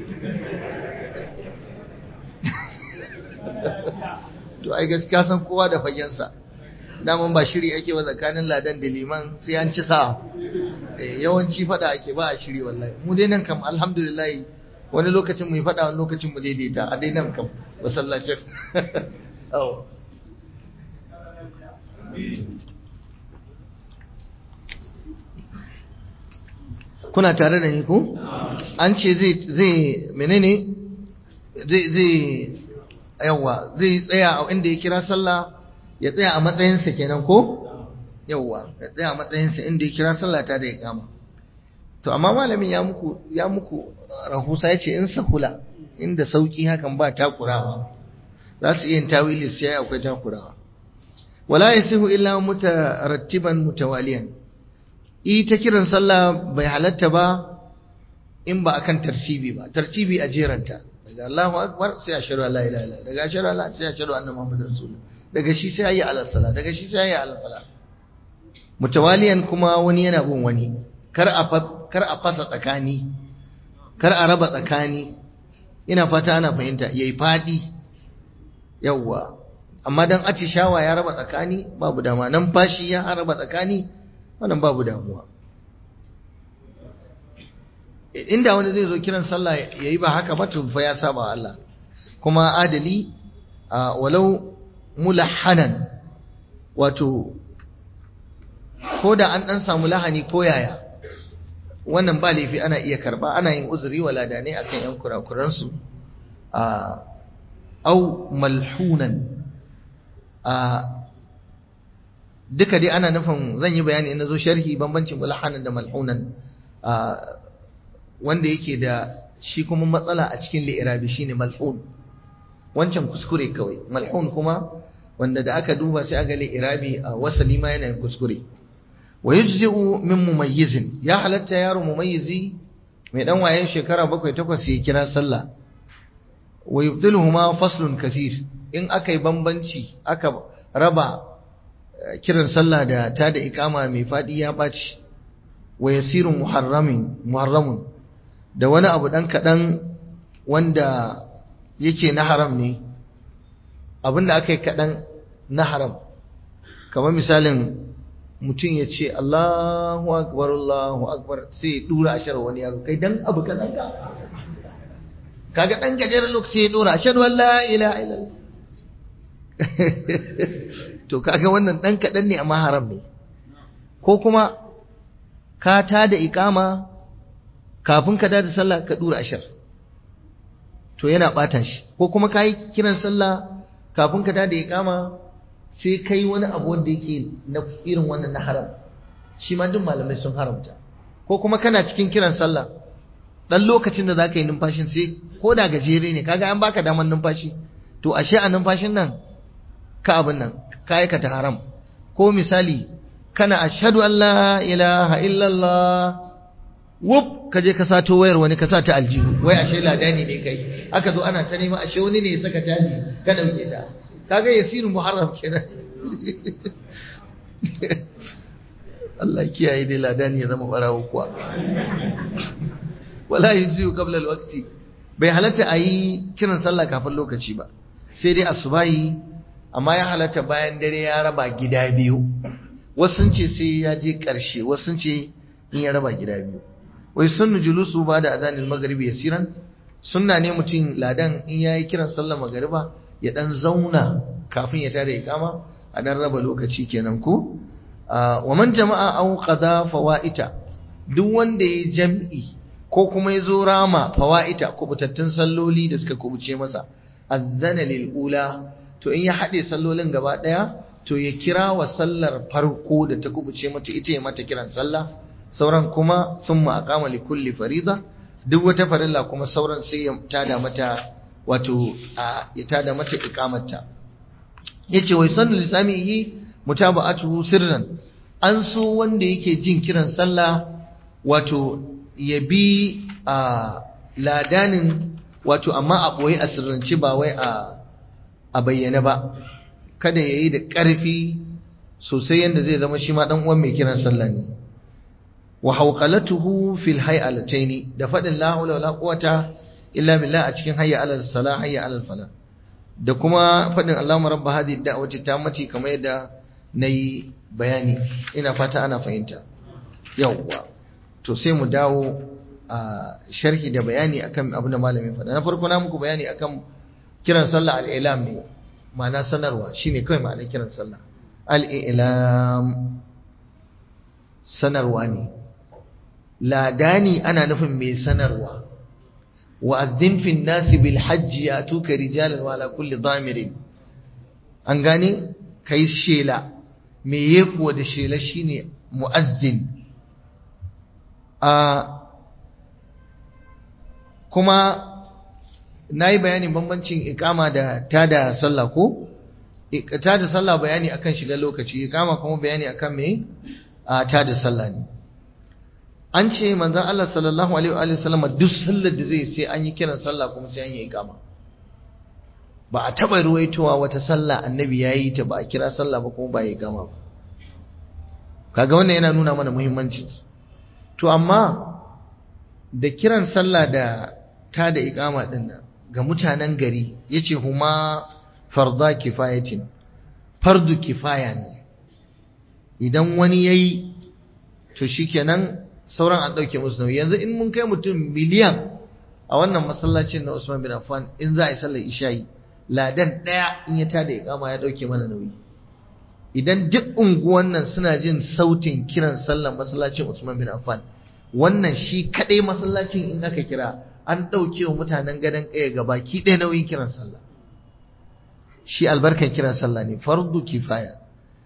to ai gaskiya san kowa da fagensa daman ba shiri ake ba tsakanin ladan da liman sai an ci sa'a yawanci fada ake ba a shiri wallahi mu dai nan kam alhamdulillah wani lokacin mu yi fada wani lokacin mu daidaita a dai nan kam masallacin kuna tare da ni ko an ce zai zai menene zai zai yawa zai tsaya a inda ya kira sallah ya tsaya a matsayinsa kenan ko yawa ya tsaya a matsayinsa inda ya kira sallah ta da ya kama to amma malamin ya muku ya muku rahusa yace in sahula inda sauki hakan ba takurawa za su iya tawili sai akwai takurawa wala yasihu illa mutarattiban mutawaliyan ita kiran sallah bai halatta ba in ba akan tartibi ba tartibi a jeranta daga Allahu akbar sai a shiru la ilaha illallah daga shiru la sai a shiru annabi Muhammad rasulullah daga shi sai ayi ala sala daga shi sai ayi ala fala mutawaliyan kuma wani yana bin wani kar a kar a fasa tsakani kar a raba tsakani ina fata ana fahimta yayi fadi yawwa amma dan atishawa ya raba tsakani babu dama nan fashi ya raba tsakani wannan babu damuwa inda wani zai zo kiran sallah yayi ba haka ba to fa ya saba Allah kuma adali walau mulahhanan wato ko da an dan samu lahani ko yaya wannan ba laifi ana iya karba ana yin uzuri wala da ne akan yan kurakuran su au malhunan duka dai ana nufin zan yi bayani in zo sharhi bambancin mulhanan da malhunan wanda yake da shi kuma matsala a cikin li'irabi shine malhun wancan kuskure kawai malhun kuma wanda da aka duba sai aga li'irabi a wasali ma yana kuskure wa yujzi'u min mumayyizin ya halatta yaro mumayyizi mai dan wayen shekara bakwai takwas ya kira sallah wa yubdiluhuma faslun kasir in aka yi bambanci aka raba kiran sallah da ta da ikama mai fadi ya baci wa yasirun muharramin muharramun da wani abu dan kadan wanda yake na haram ne abinda aka yi kadan na haram kamar misalin mutum ya ce Allahu akbar Allahu akbar sai ya dura ashar wani yaro kai dan abu kadan ka kaga dan gajeren lokaci ya dora ashhadu an la ilaha illallah to kaga wannan dan kadan ne amma haram ne ko kuma ka ta da ikama kafin ka da sallah ka dura ashar to yana bata shi ko kuma kai kiran sallah kafin ka da ikama sai kai wani abu wanda yake na irin wannan na haram shi ma duk malamai sun haramta ko kuma kana cikin kiran sallah dan lokacin da zaka yi numfashin sai ko da gajere ne kaga an baka daman numfashi to ashe a numfashin nan ka abin nan ka aikata haram ko misali kana ashhadu an la ilaha illallah wuf ka je ka sato wayar wani ka sa ta aljihu wai ashe ladani ne kai aka zo ana ta nema ashe wani ne ya saka caji ka dauke ta kaga yasiru muharram kenan Allah kiyaye dai ladani ya zama barawo kuwa wala yujzi'u qabla al-waqti bai halatta a yi kiran sallah kafin lokaci ba sai dai asubahi amma ya halatta bayan dare ya raba gida biyu wasu sun ce sai ya je ƙarshe wasu sun ce in ya raba gida biyu wai sunnu julusu ba da adanil maghribi yasiran sunna ne mutum ladan in yayi kiran sallah magariba ya dan zauna kafin ya tada ikama a dan raba lokaci kenan ko wa man jama'a aw qada fawaita duk wanda ya jam'i ko kuma ya zo rama fawa'ita kubutattun salloli da suka kubuce masa azzana lil ula to in ya haɗe sallolin gaba ɗaya to ya kira wa sallar farko da ta kubuce mata ita ya mata kiran sallah sauran kuma sun ma aqama li kulli farida duk wata farilla kuma sauran sai ya tada mata wato ya tada mata iqamarta yace wai sannu lisamihi mutaba'atuhu sirran an so wanda yake jin kiran sallah wato ya bi a ladanin wato amma a ɓoye a sirrance ba wai a bayyane ba kada ya yi da ƙarfi sosai yadda zai zama shi ma ɗan uwan mai kiran sallah ne wa hauqalatuhu fil hay'alataini da faɗin la hawla wala quwata illa billah a cikin hayya alal salah hayya alal fala da kuma faɗin Allahumma rabb hadhihi da'wati tammati kamar yadda nayi bayani ina fata ana fahimta yawwa to sai mu dawo a sharhi da bayani akan abin da malamin faɗa na farko na muku bayani akan kiran sallah al-ilam ne ma'ana sanarwa shine kawai ma'anar kiran sallah al-ilam sanarwa ne ladani ana nufin mai sanarwa wa addin fi nasi bil hajji atuka rijalan wa ala kulli damirin an gane kai shela me yekuwa da shela shine muazzin a kuma na yi bayanin bambancin ikama da tada sallah ko tada sallah bayani akan shiga lokaci ikama kuma bayani akan me a tada sallah ne an ce manzon Allah sallallahu alaihi wa sallam duk sallar da zai sai an yi kiran sallah kuma sai an yi ikama ba a taba ruwaitowa wata sallah annabi yayi ta ba a kira sallah ba kuma ba ya ikama ba kaga wannan yana nuna mana muhimmanci to amma da kiran sallah da ta da ikama din nan ga mutanen gari yace huma farda kifayatin fardu kifaya ne idan wani yayi to shikenan sauran an dauke musu nauyi yanzu in mun kai mutum miliyan a wannan masallacin na Usman bin Affan in za a yi sallar isha'i ladan daya in ya tada ikama ya dauke mana nauyi idan duk unguwan nan suna jin sautin kiran sallar masallacin Usman bin Affan wannan shi kadai masallacin in aka kira an dauke wa mutanen gadan kaya gabaki ɗaya nauyin kiran sallah shi albarkan kiran sallah ne fardu kifaya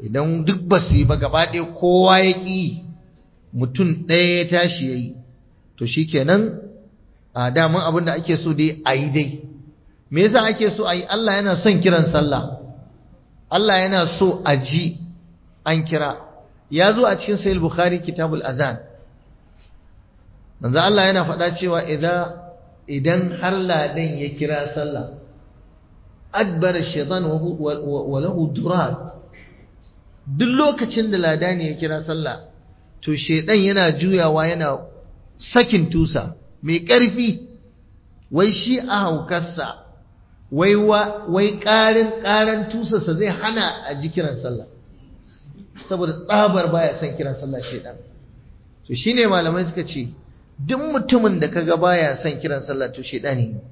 idan duk ba su yi ba gaba ɗaya kowa ya ƙi mutum ɗaya ya tashi ya yi to shi kenan a daman abin da ake so dai a yi dai me yasa ake so a yi Allah yana son kiran sallah Allah yana so a ji an kira ya zo a cikin sahih bukhari kitabul adhan manzo Allah yana faɗa cewa idan idan har ladan ya kira sallah adbara shaytan wa lahu durat duk lokacin da ladani ya kira sallah to shaydan yana juyawa yana sakin tusa mai ƙarfi wai shi a haukarsa wai wai ƙarin ƙaran tusarsa zai hana a ji kiran sallah saboda tsabar baya son kiran sallah shaydan to shine malamai suka ce duk mutumin da kaga baya son kiran sallah to shedani ne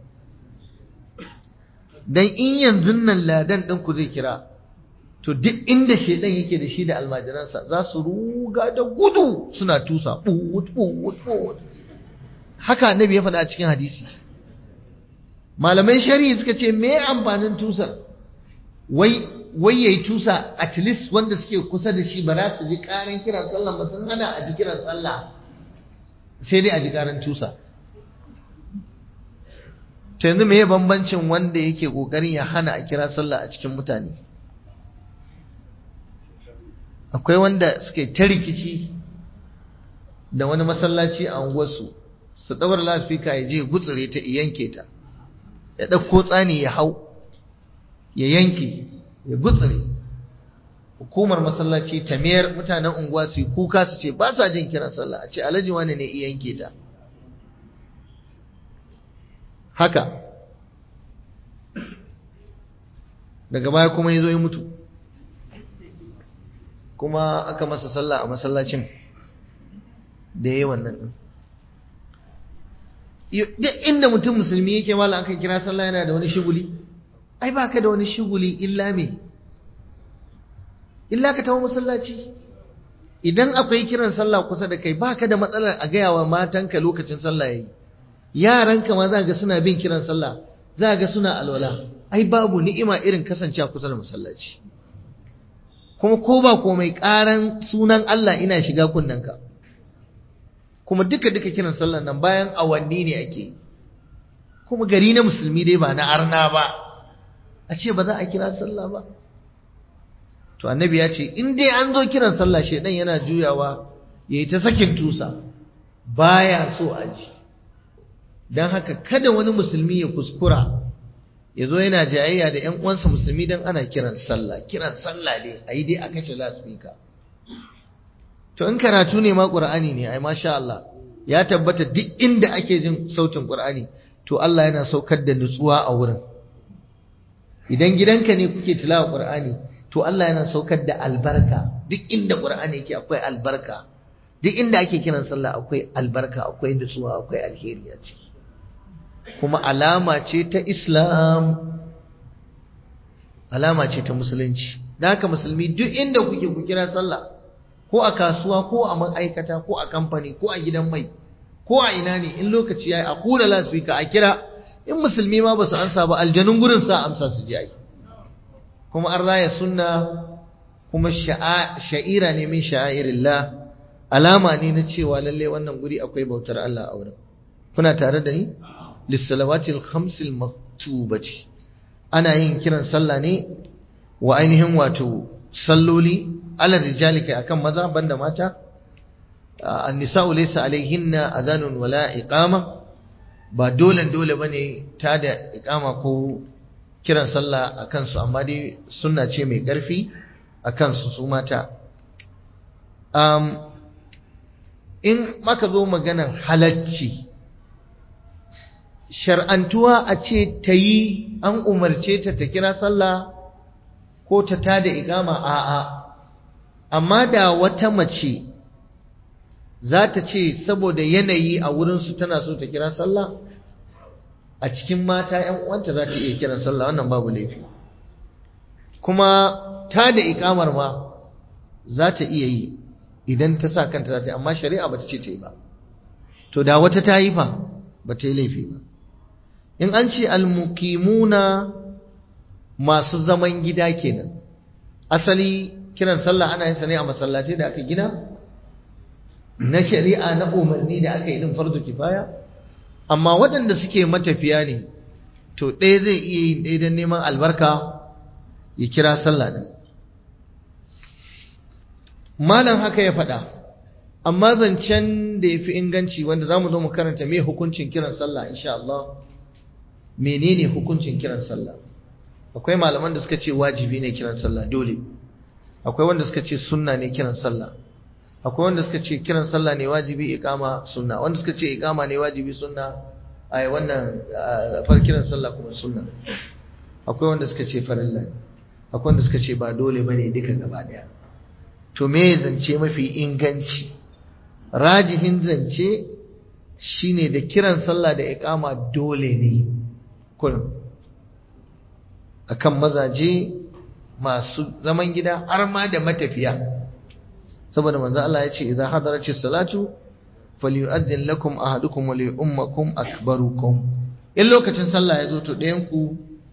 dan in yanzu nan ladan din ku zai kira to duk inda shedan yake da shi da almajiransa za su ruga da gudu suna tusa buwut buwut buwut haka annabi ya faɗa a cikin hadisi malaman shari'i suka ce me amfanin tusar wai wai yayi tusa at least wanda suke kusa da shi ba za su ji karan kiran sallah ba sun hana a ji kiran sallah sai dai a ji karan tusa ta yanzu mai bambancin wanda yake kokarin ya hana a kira sallah a cikin mutane akwai wanda suke ta rikici da wani masallaci a unguwarsu su ɗaura laspika ya je gutsure ta yanke ta ya ɗauko tsani ya hau ya yanke ya gutsure hukumar masallaci ta mayar mutanen unguwa su kuka su ce ba sa jin kiran sallah a ce alhaji wani ne iya yanke ta haka daga baya kuma ya zo ya mutu kuma aka masa sallah a masallacin da ya yi wannan duk inda mutum musulmi yake mala aka kira sallah yana da wani shiguli ai ba ka da wani shiguli illa me illa ka tawo masallaci idan akwai kiran sallah kusa da kai baka da matsalar a gaya wa matanka lokacin sallah yayi yaranka ma za ga suna bin kiran sallah za ga suna alwala ai babu ni'ima irin kasancewa kusa da masallaci kuma ko ba komai karan sunan Allah ina shiga kunnanka kuma duka duka kiran sallah nan bayan awanni ne ake kuma gari na musulmi dai ba na arna ba a ce ba za a kira sallah ba to annabi ya ce in dai an zo kiran sallah shedan yana juyawa yayi ta sakin tusa baya so a ji dan haka kada wani musulmi ya kuskura ya zo yana jayayya da ƴan uwansa musulmi dan ana kiran sallah kiran sallah ne ayi dai a kashe loudspeaker to in karatu ne ma qur'ani ne ai masha Allah ya tabbata duk inda ake jin sautin qur'ani to Allah yana saukar da nutsuwa a wurin idan gidanka ne kuke tilawa qur'ani to Allah yana saukar da albarka duk inda Qur'ani yake akwai albarka duk inda ake kiran sallah akwai albarka akwai nutsuwa akwai alheri a ciki kuma alama ce ta Islam alama ce ta musulunci da haka musulmi duk inda kuke ku kira sallah ko a kasuwa ko a ma'aikata ko a kamfani ko a gidan mai ko a ina ne in lokaci yayi a kula lasfika a kira in musulmi ma ba su ansa ba aljanun gurin sa amsa su ji ai kuma an raya sunna kuma sha'ira ne min sha'irillah alama ne na cewa lalle wannan guri akwai bautar Allah a wurin kuna tare da ni lissalawatil khamsil maktubati ana yin kiran sallah ne wa ainihin wato salloli alal rijali kai akan maza banda mata an-nisa'u laysa alaihinna adhanun wala iqama ba dole dole bane ta da iqama ko kiran sallah a kansu amma dai sunna ce mai ƙarfi a kansu su mata in maka zo maganar halacci shar'antuwa a ce ta yi an umarce ta ta kira sallah ko ta tada igama a'a amma da wata mace za ta ce saboda yanayi a wurinsu tana so ta kira sallah a cikin mata ‘yan uwanta za ta iya kiran sallah wannan babu laifi kuma ta da ikamar ma za ta iya yi idan ta sa kanta za ta yi amma shari'a ba ta ce ta yi ba to da wata ta yi fa ba ta yi laifi ba in an ce almukimuna masu zaman gida kenan asali kiran sallah ana yin sa ne a masallatai da aka gina na shari'a na umarni da aka yi din fardu kifaya amma waɗanda suke matafiya ne to ɗaya zai iya yin ɗaya don neman albarka ya kira sallah din malam haka ya faɗa amma zancen da ya fi inganci wanda za mu zo mu karanta me hukuncin kiran sallah insha Allah menene hukuncin kiran sallah akwai malaman da suka ce wajibi ne kiran sallah dole akwai wanda suka ce sunna ne kiran sallah akwai wanda suka ce kiran sallah ne wajibi iqama sunna wanda suka ce iqama ne wajibi sunna ai wannan far kiran sallah kuma sunna akwai wanda suka ce farilla akwai wanda suka ce ba dole bane duka gaba daya to me zance mafi inganci rajihin zance shine da kiran sallah da iqama dole ne kullum akan mazaje masu zaman gida har ma da matafiya saboda manzo Allah ya ce idza hadaratis salatu falyu'adhdhin lakum ahadukum wa li'ummakum akbarukum in lokacin sallah ya zo to ɗayan ku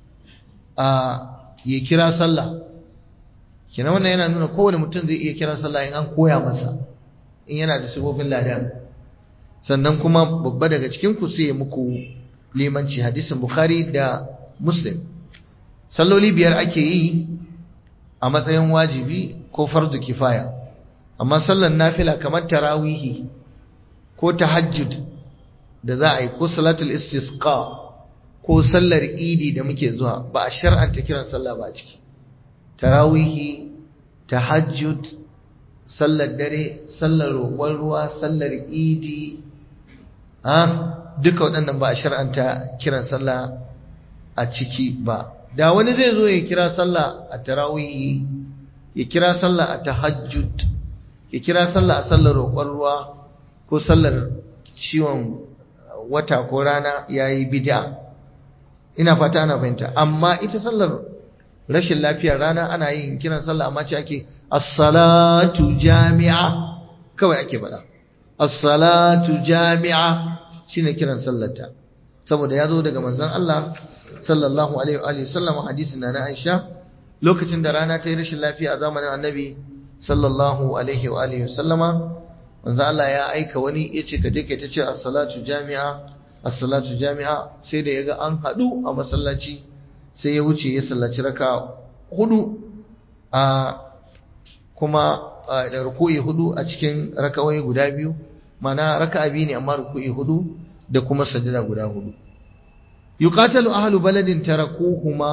a ya kira sallah kina wannan yana nuna kowane mutum zai iya kira sallah in an koya masa in yana da sifofin ladan sannan kuma babba daga cikin ku sai muku limanci hadisin bukhari da muslim salloli biyar ake yi a matsayin wajibi ko fardu kifaya amma sallar nafila kamar tarawihi ko tahajjud da za a yi ko salatul istisqa ko sallar idi da muke zuwa ba a shar'anta kiran sallah ba a ciki tarawihi tahajjud sallar dare sallar roƙon ruwa sallar idi ha duka waɗannan ba a shar'anta kiran sallah a ciki ba da wani zai zo ya kira sallah a tarawihi ya kira sallah a tahajjud ya kira sallah a sallar roƙon ruwa ko sallar ciwon wata ko rana yayi bid'a ina fata ana fahimta amma ita sallar rashin lafiyar rana ana yin kiran sallah amma ce ake as-salatu jami'a kawai ake faɗa as-salatu jami'a shine kiran sallarta saboda ya zo daga manzon Allah sallallahu alaihi wa sallam hadisin na Aisha lokacin da rana ta yi rashin lafiya a zamanin Annabi sallallahu alaihi wa alihi sallama manzo Allah ya aika wani yace ka je ka ta ce as-salatu jami'a as-salatu jami'a sai da yaga an hadu a masallaci sai ya wuce ya sallaci raka hudu a kuma da ruku'i hudu a cikin rakawai guda biyu mana raka'a biyu ne amma ruku'i hudu da kuma sajada guda hudu yuqatalu ahlu baladin tarakuhuma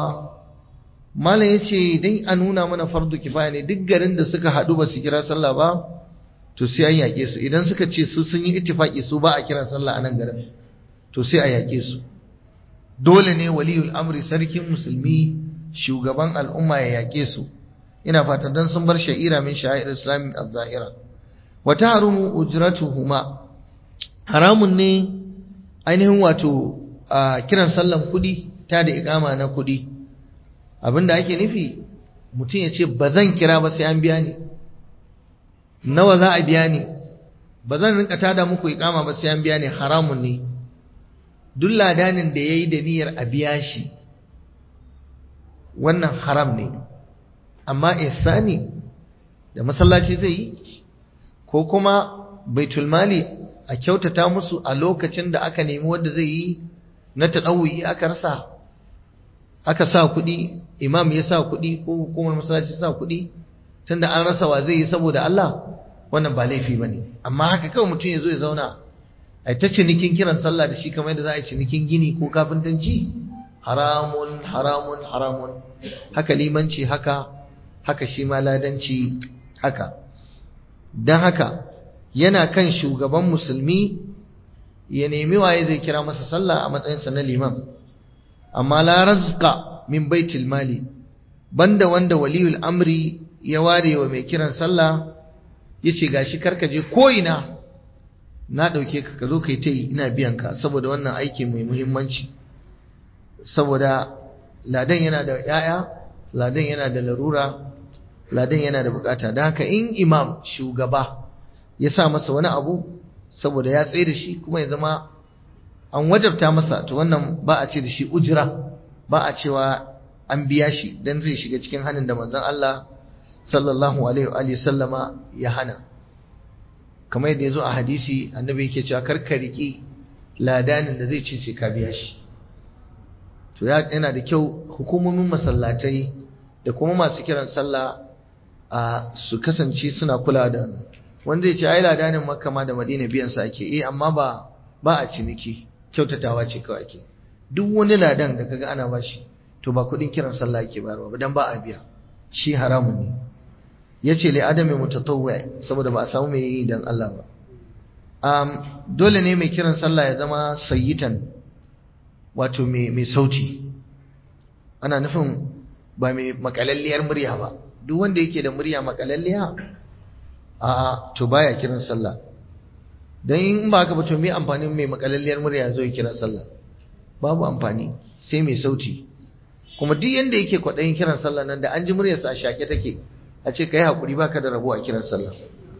malam yace dai a nuna mana fardu kifaya ne duk garin da suka hadu ba su kira sallah ba to sai an yake su idan suka ce su sun yi ittifaki su ba a kiran sallah a nan garin to sai a yake su dole ne waliyul amri sarkin musulmi shugaban al'umma ya yake su ina fata dan sun bar sha'ira min sha'ir islami az-zahira wa tahrumu ujratuhuma haramun ne ainihin wato a kiran sallan kudi ta da ikama na kudi abinda ake nufi mutum ya ce ba zan kira ba sai an biya ni nawa za a biya ni ba zan rinka tada muku ikama ba sai an biya ni haramun ne duk ladanin da ya yi da niyyar a biya shi wannan haram ne amma ihsani da masallaci zai yi ko kuma baitulmali a kyautata musu a lokacin da aka nemi wanda zai yi na taɗawuyi aka rasa aka sa kuɗi imam ya sa kuɗi ko hukumar masallaci sa kuɗi tunda an rasa wa zai yi saboda Allah wannan ba laifi bane amma haka kawai mutum ya zo ya zauna ai ta cinikin kiran sallah da shi kamar yadda za a yi cinikin gini ko kafintanci haramun haramun haramun haka limanci haka haka shi ma ladanci haka don haka yana kan shugaban musulmi ya nemi waye zai kira masa sallah a matsayinsa na liman amma la razqa min baitul mali banda wanda waliyul amri ya ware wa mai kiran sallah yace gashi karka je ko ina na dauke ka ka zo kai ta yi ina biyan ka saboda wannan aiki mai muhimmanci saboda ladan yana da yaya ladan yana da larura ladan yana da bukata da haka in imam shugaba ya sa masa wani abu saboda ya tsaye da shi kuma ya zama an wajabta masa to wannan ba a ce da shi ujira ba a cewa an biya shi dan zai shiga cikin hannun da manzon Allah sallallahu alaihi wa sallama ya hana kamar yadda yazo a hadisi annabi yake cewa karka riki ladanin da zai ci sai ka biya shi to yana da kyau hukumomin masallatai da kuma masu kiran sallah a su kasance suna kula da wannan wanda zai ce ai ladanin makka ma da madina biyan sa ake eh amma ba ba a ciniki kyautatawa ce kawai ake duk wani ladan da kaga ana bashi to ba kudin kiran sallah ake bayarwa ba dan ba a biya shi haramun ne yace li adami mutatawwi saboda ba a samu mai yi dan Allah ba um, dole ne mai kiran sallah ya zama sayyitan wato mai sauti ana nufin ba mai makalalliyar murya ba duk wanda yake da murya makalalliya a to baya kiran sallah dan in ba ka ba to me amfanin mai makalalliyar murya zo ya kira sallah babu amfani sai mai sauti kuma duk yanda yake kwaɗayin kiran sallah nan da an ji muryarsa a shaƙe take a ce ka yi haƙuri baka da rabo a kiran sallah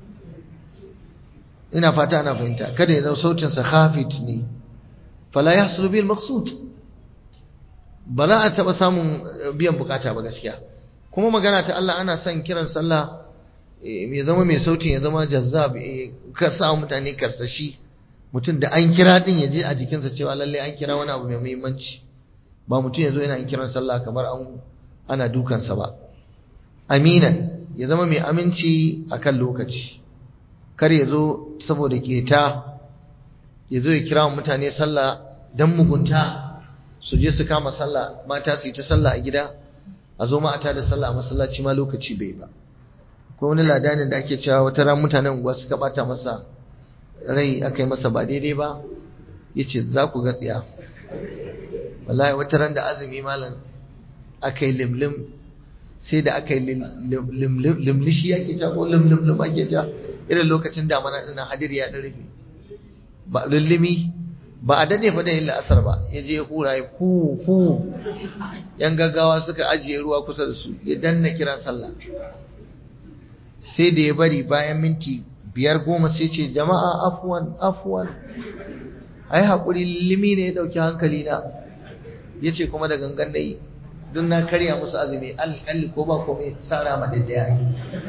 ina fata ana fahimta kada ya zama sautinsa khafit ne fala yahsulu bil maqsud ba za a taɓa samun biyan bukata ba gaskiya kuma magana ta Allah ana son kiran sallah ya zama mai sautin ya zama jazzab ka sa mutane karsashi mutum da an kira din ya je a jikinsa cewa lalle an kira wani abu mai muhimmanci ba mutum ya zo yana kiran sallah kamar an ana dukansa ba aminan ya zama mai aminci akan lokaci kar ya zo saboda keta ya zo ya kira mutane sallah dan mugunta su je su kama sallah mata su yi ta sallah a gida a zo ma'ata da sallah a masallaci ma lokaci bai ba ko wani ladanin da ake cewa wata ran mutanen unguwa suka bata masa rai aka yi masa ba daidai ba ya ce za ku ga tsiya wallahi wata ran da azumi malam aka yi limlim sai da aka yi limlishi ya ke ko limlimlim ake ja irin lokacin damana ɗina hadiri ya ɗan rufe ba lullumi ba a dade fa da yin la'asar ba ya je ya hura ya fu fu yan gaggawa suka ajiye ruwa kusa da su ya danna kiran sallah sai da ya bari bayan minti biyar goma sai ce jama'a afuwan afuwan ai haƙuri limi ne ya ɗauki hankali na ya ce kuma da gangan da yi don na karya musu azumi alƙalli ko ba komai sara ma da ya yi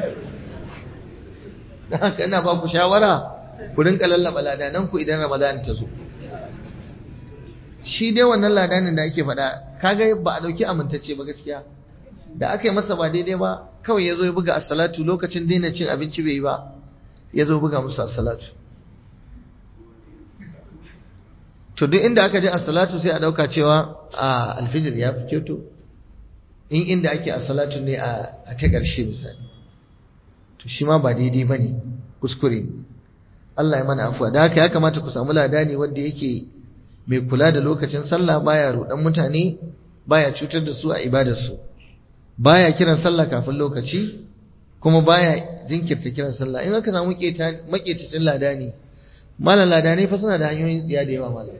da haka ina ba ku shawara ku rinka lallaba ladanan ku idan ramadan ta zo shi dai wannan ladanin da ake faɗa kaga ba a ɗauki amintacce ba gaskiya da aka yi masa ba daidai ba kawai ya zo ya buga assalatu lokacin daina cin abinci bai yi ba ya zo buga musu assalatu to duk inda aka je assalatu sai a ɗauka cewa a alfijir ya fi kyoto in inda ake assalatu ne a ta ƙarshe misali to shi ma ba daidai ba ne kuskure Allah ya mana afuwa da haka ya kamata ku samu ladani wanda yake mai kula da lokacin sallah baya rudan mutane baya cutar da su a ibadarsu baya kiran sallah kafin lokaci kuma baya jinkirta kiran sallah in aka samu maketacin ladani malam ladani fa suna da hanyoyin tsiya da yawa malam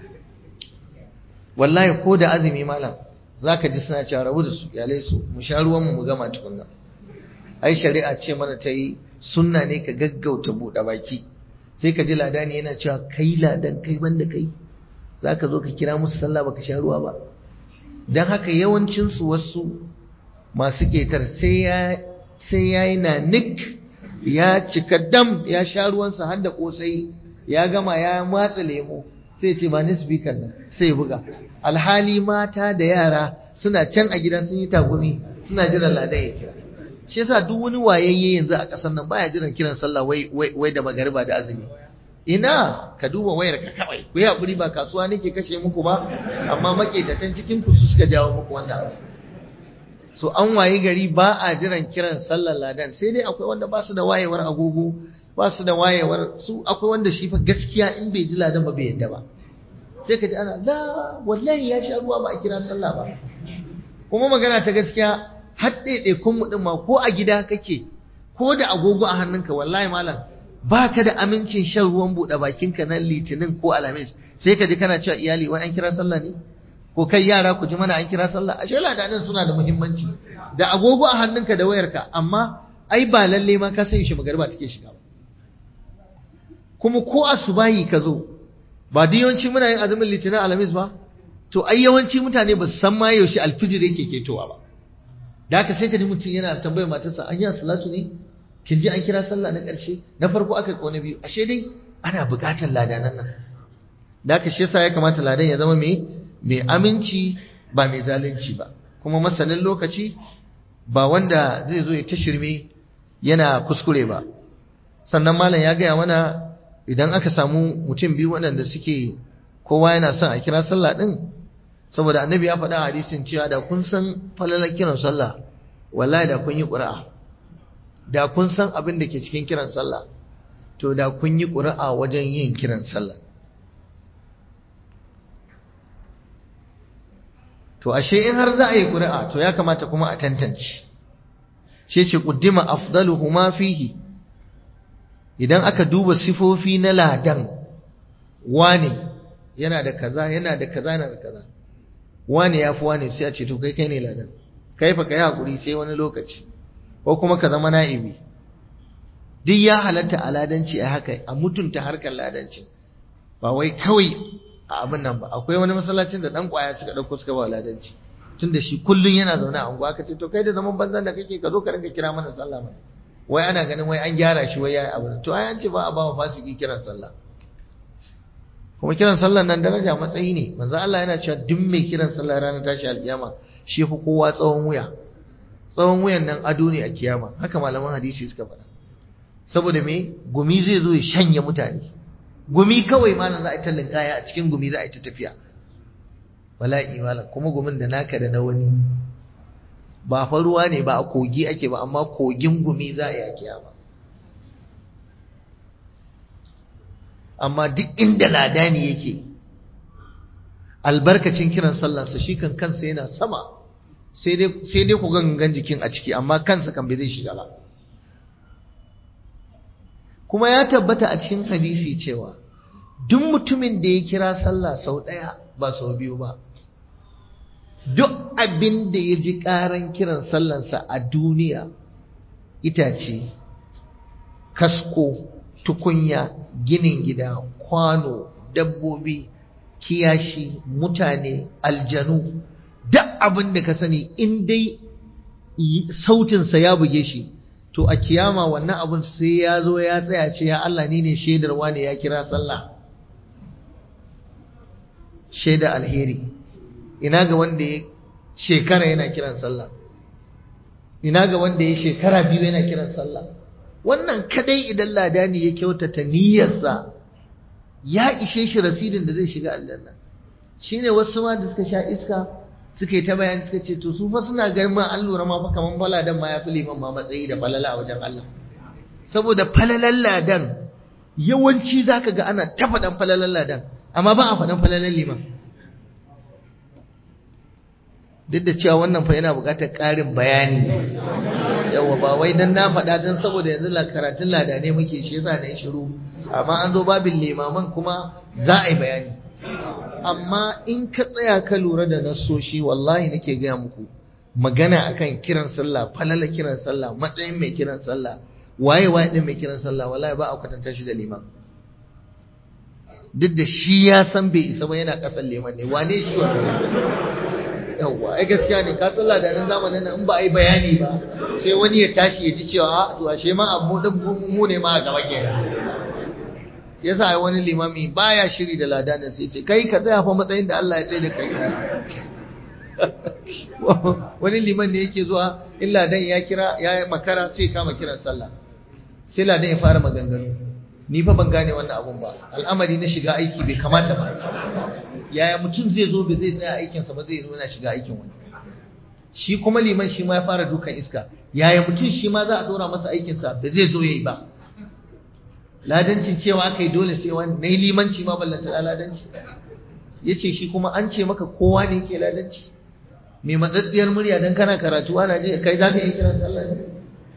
wallahi ko da azumi malam zaka ji suna cewa rabu da su iyalai su mu sha ruwan mu mu gama tukunna ai shari'a ce mana ta yi sunna ne ka gaggauta buɗe baki sai ka ji ladani yana cewa kai ladan kai banda kai za ka zo ka kira musu sallah baka sha ruwa ba don haka yawancinsu wasu masu ƙetar sai ya yi na nik ya cika dam ya sha ruwansa har da ƙosai ya gama ya matsa lemo sai ce ba ni speaker nan sai buga alhali mata da yara suna can a gidan sun yi tagumi suna jiran ladan ya kira shi yasa duk wani wayayye yanzu a ƙasar nan baya jiran kiran sallah wai wai da magariba da azumi ina ka duba wayar ka kawai ku yi hakuri ba kasuwa nake kashe muku ba amma maƙetatan cikin ku su suka jawo muku wannan abu so an wayi gari ba a jiran kiran sallar ladan sai dai akwai wanda ba su da wayewar agogo ba su da wayewar su akwai wanda shi fa gaskiya in bai ji ladan ba bai yadda ba sai ka ji ana la wallahi ya sha ruwa ba a kira sallah ba kuma magana ta gaskiya har ɗaiɗaikun mu ɗin ma ko a gida kake ko da agogo a hannunka wallahi malam ba ka da amincin shan ruwan buɗe bakinka na litinin ko alhamis sai ka ji kana cewa iyali wai an kira sallah ne ko kai yara ku ji mana an kira sallah ashe ladanin suna da muhimmanci da agogo a hannunka da wayarka amma ai ba lalle ma ka san shi magariba take shiga ba kuma ko asubahi ka zo ba da yawanci muna yin azumin litinin alhamis ba to ai yawanci mutane ba su san ma yaushe alfijir yake ketowa ba da haka sai ka ji mutum yana tambayar matarsa an yi salatu ne kin ji an kira sallah na ƙarshe na farko aka ko na biyu ashe dai ana buƙatar ladanan nan da haka shi yasa ya kamata ladan ya zama mai mai aminci ba mai zalunci ba kuma masanin lokaci ba wanda zai zo ya ta shirme yana kuskure ba sannan malam ya gaya mana idan aka samu mutum biyu waɗanda suke kowa yana son a kira sallah ɗin saboda annabi ya faɗa a hadisin cewa da kun san falalar kiran sallah wallahi da kun yi ƙura'a da kun san abin da ke cikin kiran sallah to da kun yi ƙura'a wajen yin kiran sallah to ashe in har za a yi ƙuri'a to ya kamata kuma a tantance ce ce ƙuddima afdaluhuma fihi idan aka duba sifofi na ladan wane yana da kaza yana da kaza yana da kaza wane ya fi wane sai a ce to kai kai ne ladan kai fa kai hakuri sai wani lokaci ko kuma ka zama na'ibi duk ya halatta a ladanci a haka a mutunta harkar ladanci ba wai kawai a abin nan ba akwai wani masallacin da dan kwaya suka dauko suka ba ladanci tunda shi kullun yana zaune a unguwa kace to kai da zaman banzan da kake ka zo ka rinka kira mana sallah mana wai ana ganin wai an gyara shi wai yayi abu to ai an ce ba a ba wa fasiki kiran sallah kuma kiran sallah nan daraja matsayi ne manzo Allah yana cewa duk mai kiran sallah ranar tashi alkiyama shi fa kowa tsawon wuya tsawon wuyan nan ado ne a kiyama haka malaman hadisi suka faɗa saboda me gumi zai zo ya shanye mutane gumi kawai malam za a yi ta linkaya a cikin gumi za a yi ta tafiya bala'i malam kuma gumin da naka da na wani ba fa ruwa ne ba a kogi ake ba amma kogin gumi za a yi a kiyama amma duk inda ladani yake albarkacin kiran sallansa shi kan kansa yana sama sai dai ku gangan jikin a ciki amma kansa kan bai zai shiga ba kuma ya tabbata a cikin hadisi cewa duk mutumin da ya kira sallah sau ɗaya ba sau biyu ba duk abin da ya ji ƙaran kiran sallansa a duniya itace kasko tukunya ginin gida kwano dabbobi kiyashi mutane aljanu duk abin da ka sani in dai sautinsa ya buge shi to a kiyama wannan abun sai ya zo ya tsaya ce ya Allah ni ne shaidar wane ya kira sallah shaida alheri ina ga wanda ya shekara yana kiran sallah ina ga wanda ya shekara biyu yana kiran sallah wannan kadai idan ladani ya kyautata niyyarsa ya ishe shi rasidin da zai shiga aljanna shine wasu ma da suka sha iska suka yi ta bayani suka ce to su fa suna ganin ma an lura ma fa kaman faladan ma ya fi liman ma matsayi da falala a wajen Allah saboda falalan ladan yawanci zaka ga ana ta faɗan falalan ladan amma ba a faɗan falalan liman duk da cewa wannan fa yana buƙatar ƙarin bayani yawa ba wai dan na faɗa dan saboda yanzu la karatun ladane muke shi yasa na yi shiru amma an zo babin limaman kuma za a yi bayani amma in ka tsaya ka lura da nasoshi wallahi nake gaya muku magana akan kiran sallah falala kiran sallah matsayin mai kiran sallah waye waye din mai kiran sallah wallahi ba a kwatanta shi da liman duk da shi ya san bai isa ba yana kasan liman ne wane shi wa yawwa ai gaskiya ne ka sallah da nan zamanin nan in ba a yi bayani ba sai wani ya tashi ya ji cewa a to ashe ma abu din mu ne ma a gaba kenan sai yasa ai wani limami baya shiri da ladanin sai ce kai ka tsaya fa matsayin da Allah ya tsaye da kai wani liman ne yake zuwa in ladan ya kira ya makara sai kama kiran sallah sai ladan ya fara maganganu ni fa ban gane wannan abun ba al'amari na shiga aiki bai kamata ba yaya mutum zai zo bai zai tsaya aikinsa ba zai zo yana shiga aikin wani shi kuma liman shi ma ya fara dukan iska yaya mutum shi ma za a dora masa aikinsa ba zai zo yayi ba ladancin cewa aka yi dole sai wani na yi limanci ma ballanta ladanci ya ce shi kuma an ce maka kowa ne yake ladanci mai matsatsiyar murya don kana karatu ana je kai za ka yi kiran sallah ne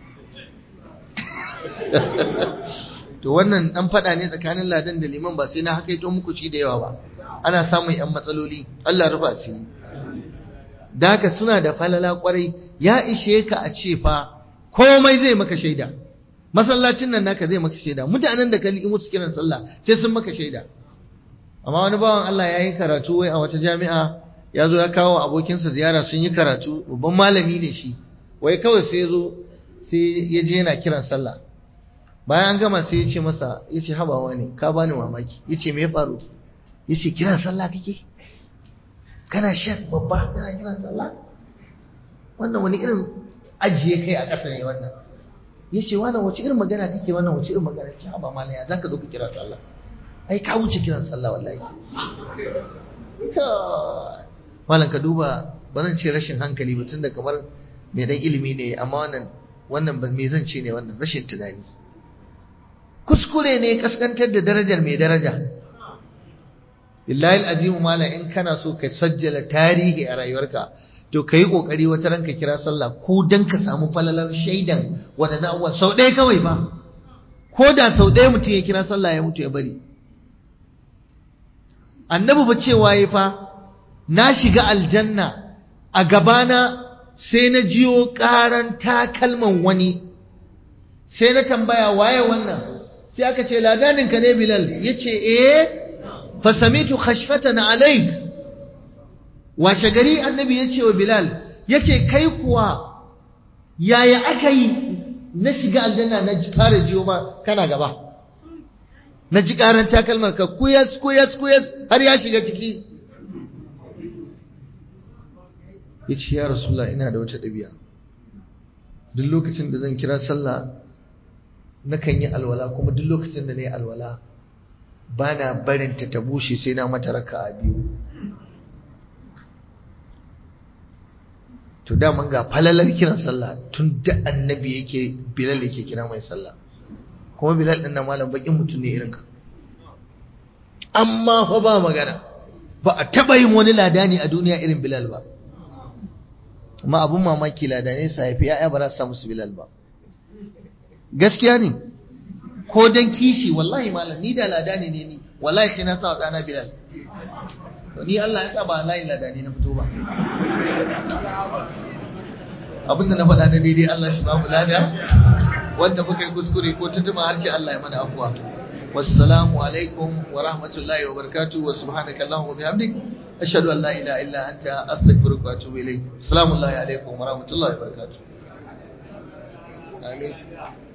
to wannan dan fada ne tsakanin ladan da liman ba sai na haka yi muku shi da yawa ba ana samun yan matsaloli Allah rufa asiri da haka suna da falala kwarai ya ishe ka a ce fa komai zai maka shaida masallacin nan naka zai maka shaida mutanen da ka liƙi musu kiran sallah sai sun maka shaida amma wani bawan Allah ya yi karatu wai a wata jami'a ya zo ya kawo abokinsa ziyara sun yi karatu babban malami ne shi wai kawai sai ya zo sai ya je yana kiran sallah bayan an gama sai ya ce masa ya ce habawa ne ka bani mamaki ya ce me ya faru ya ce kiran sallah kake kana shan babba kana kiran sallah wannan wani irin ajiye kai a ƙasa ne wannan ya ce wannan wace irin magana kake wannan wace irin magana ce haba mala ya zaka zo ka kira sallah ai ka wuce kiran sallah wallahi malam ka duba ba zan ce rashin hankali ba tunda kamar mai dan ilimi ne amma wannan wannan me zan ce ne wannan rashin tunani kuskure ne kaskantar da darajar mai daraja billahi azimu mala in kana so ka sajjala tarihi a rayuwarka to kai kokari wata ranka kira sallah ko dan ka samu falalar shaidan wadannan abubuwa sau ɗaya kawai ba ko da sau ɗaya mutum ya kira sallah ya mutu ya bari annabi ba cewa yi fa na shiga aljanna a gabana sai na jiyo ƙaran takalman wani sai na tambaya waye wannan sai aka ce ladaninka ne bilal ya ce eh fasamitu khashfatan alaik washe gari annabi ya ce wa bilal ya ce kai kuwa yaya aka yi na shiga aljanna na fara jiyo ma kana gaba na ji ƙaran takalmar ka kuyas kuyas kuyas har ya shiga ciki ya ce ya rasulullah ina da wata ɗabi'a duk lokacin da zan kira sallah nakan yi alwala kuma duk lokacin da na yi alwala ba na barinta ta bushe sai na mata raka a biyu to daman ga falalar kiran sallah tun da annabi yake bilal yake kira mai sallah kuma bilal ɗin na malam bakin mutum ne irinka amma fa ba magana ba a taɓa yin wani ladani a duniya irin bilal ba amma abun mamaki ladane su haifi ya'ya ba za su samu su bilal ba gaskiya ne ko dan kishi wallahi malam ni da ladani ne ni wallahi sai na sa wa ɗana bilal to ni Allah ya sa ba layin ladani na fito ba abinda na faɗa na daidai Allah shi ba mu lada wanda muka yi kuskure ko tuntuma harshe Allah ya mana afuwa wassalamu alaikum wa rahmatullahi wa barakatuh wa subhanaka allahumma wa bihamdik ashhadu an la ilaha illa anta astaghfiruka wa atubu ilayk assalamu alaikum wa rahmatullahi wa barakatuh amin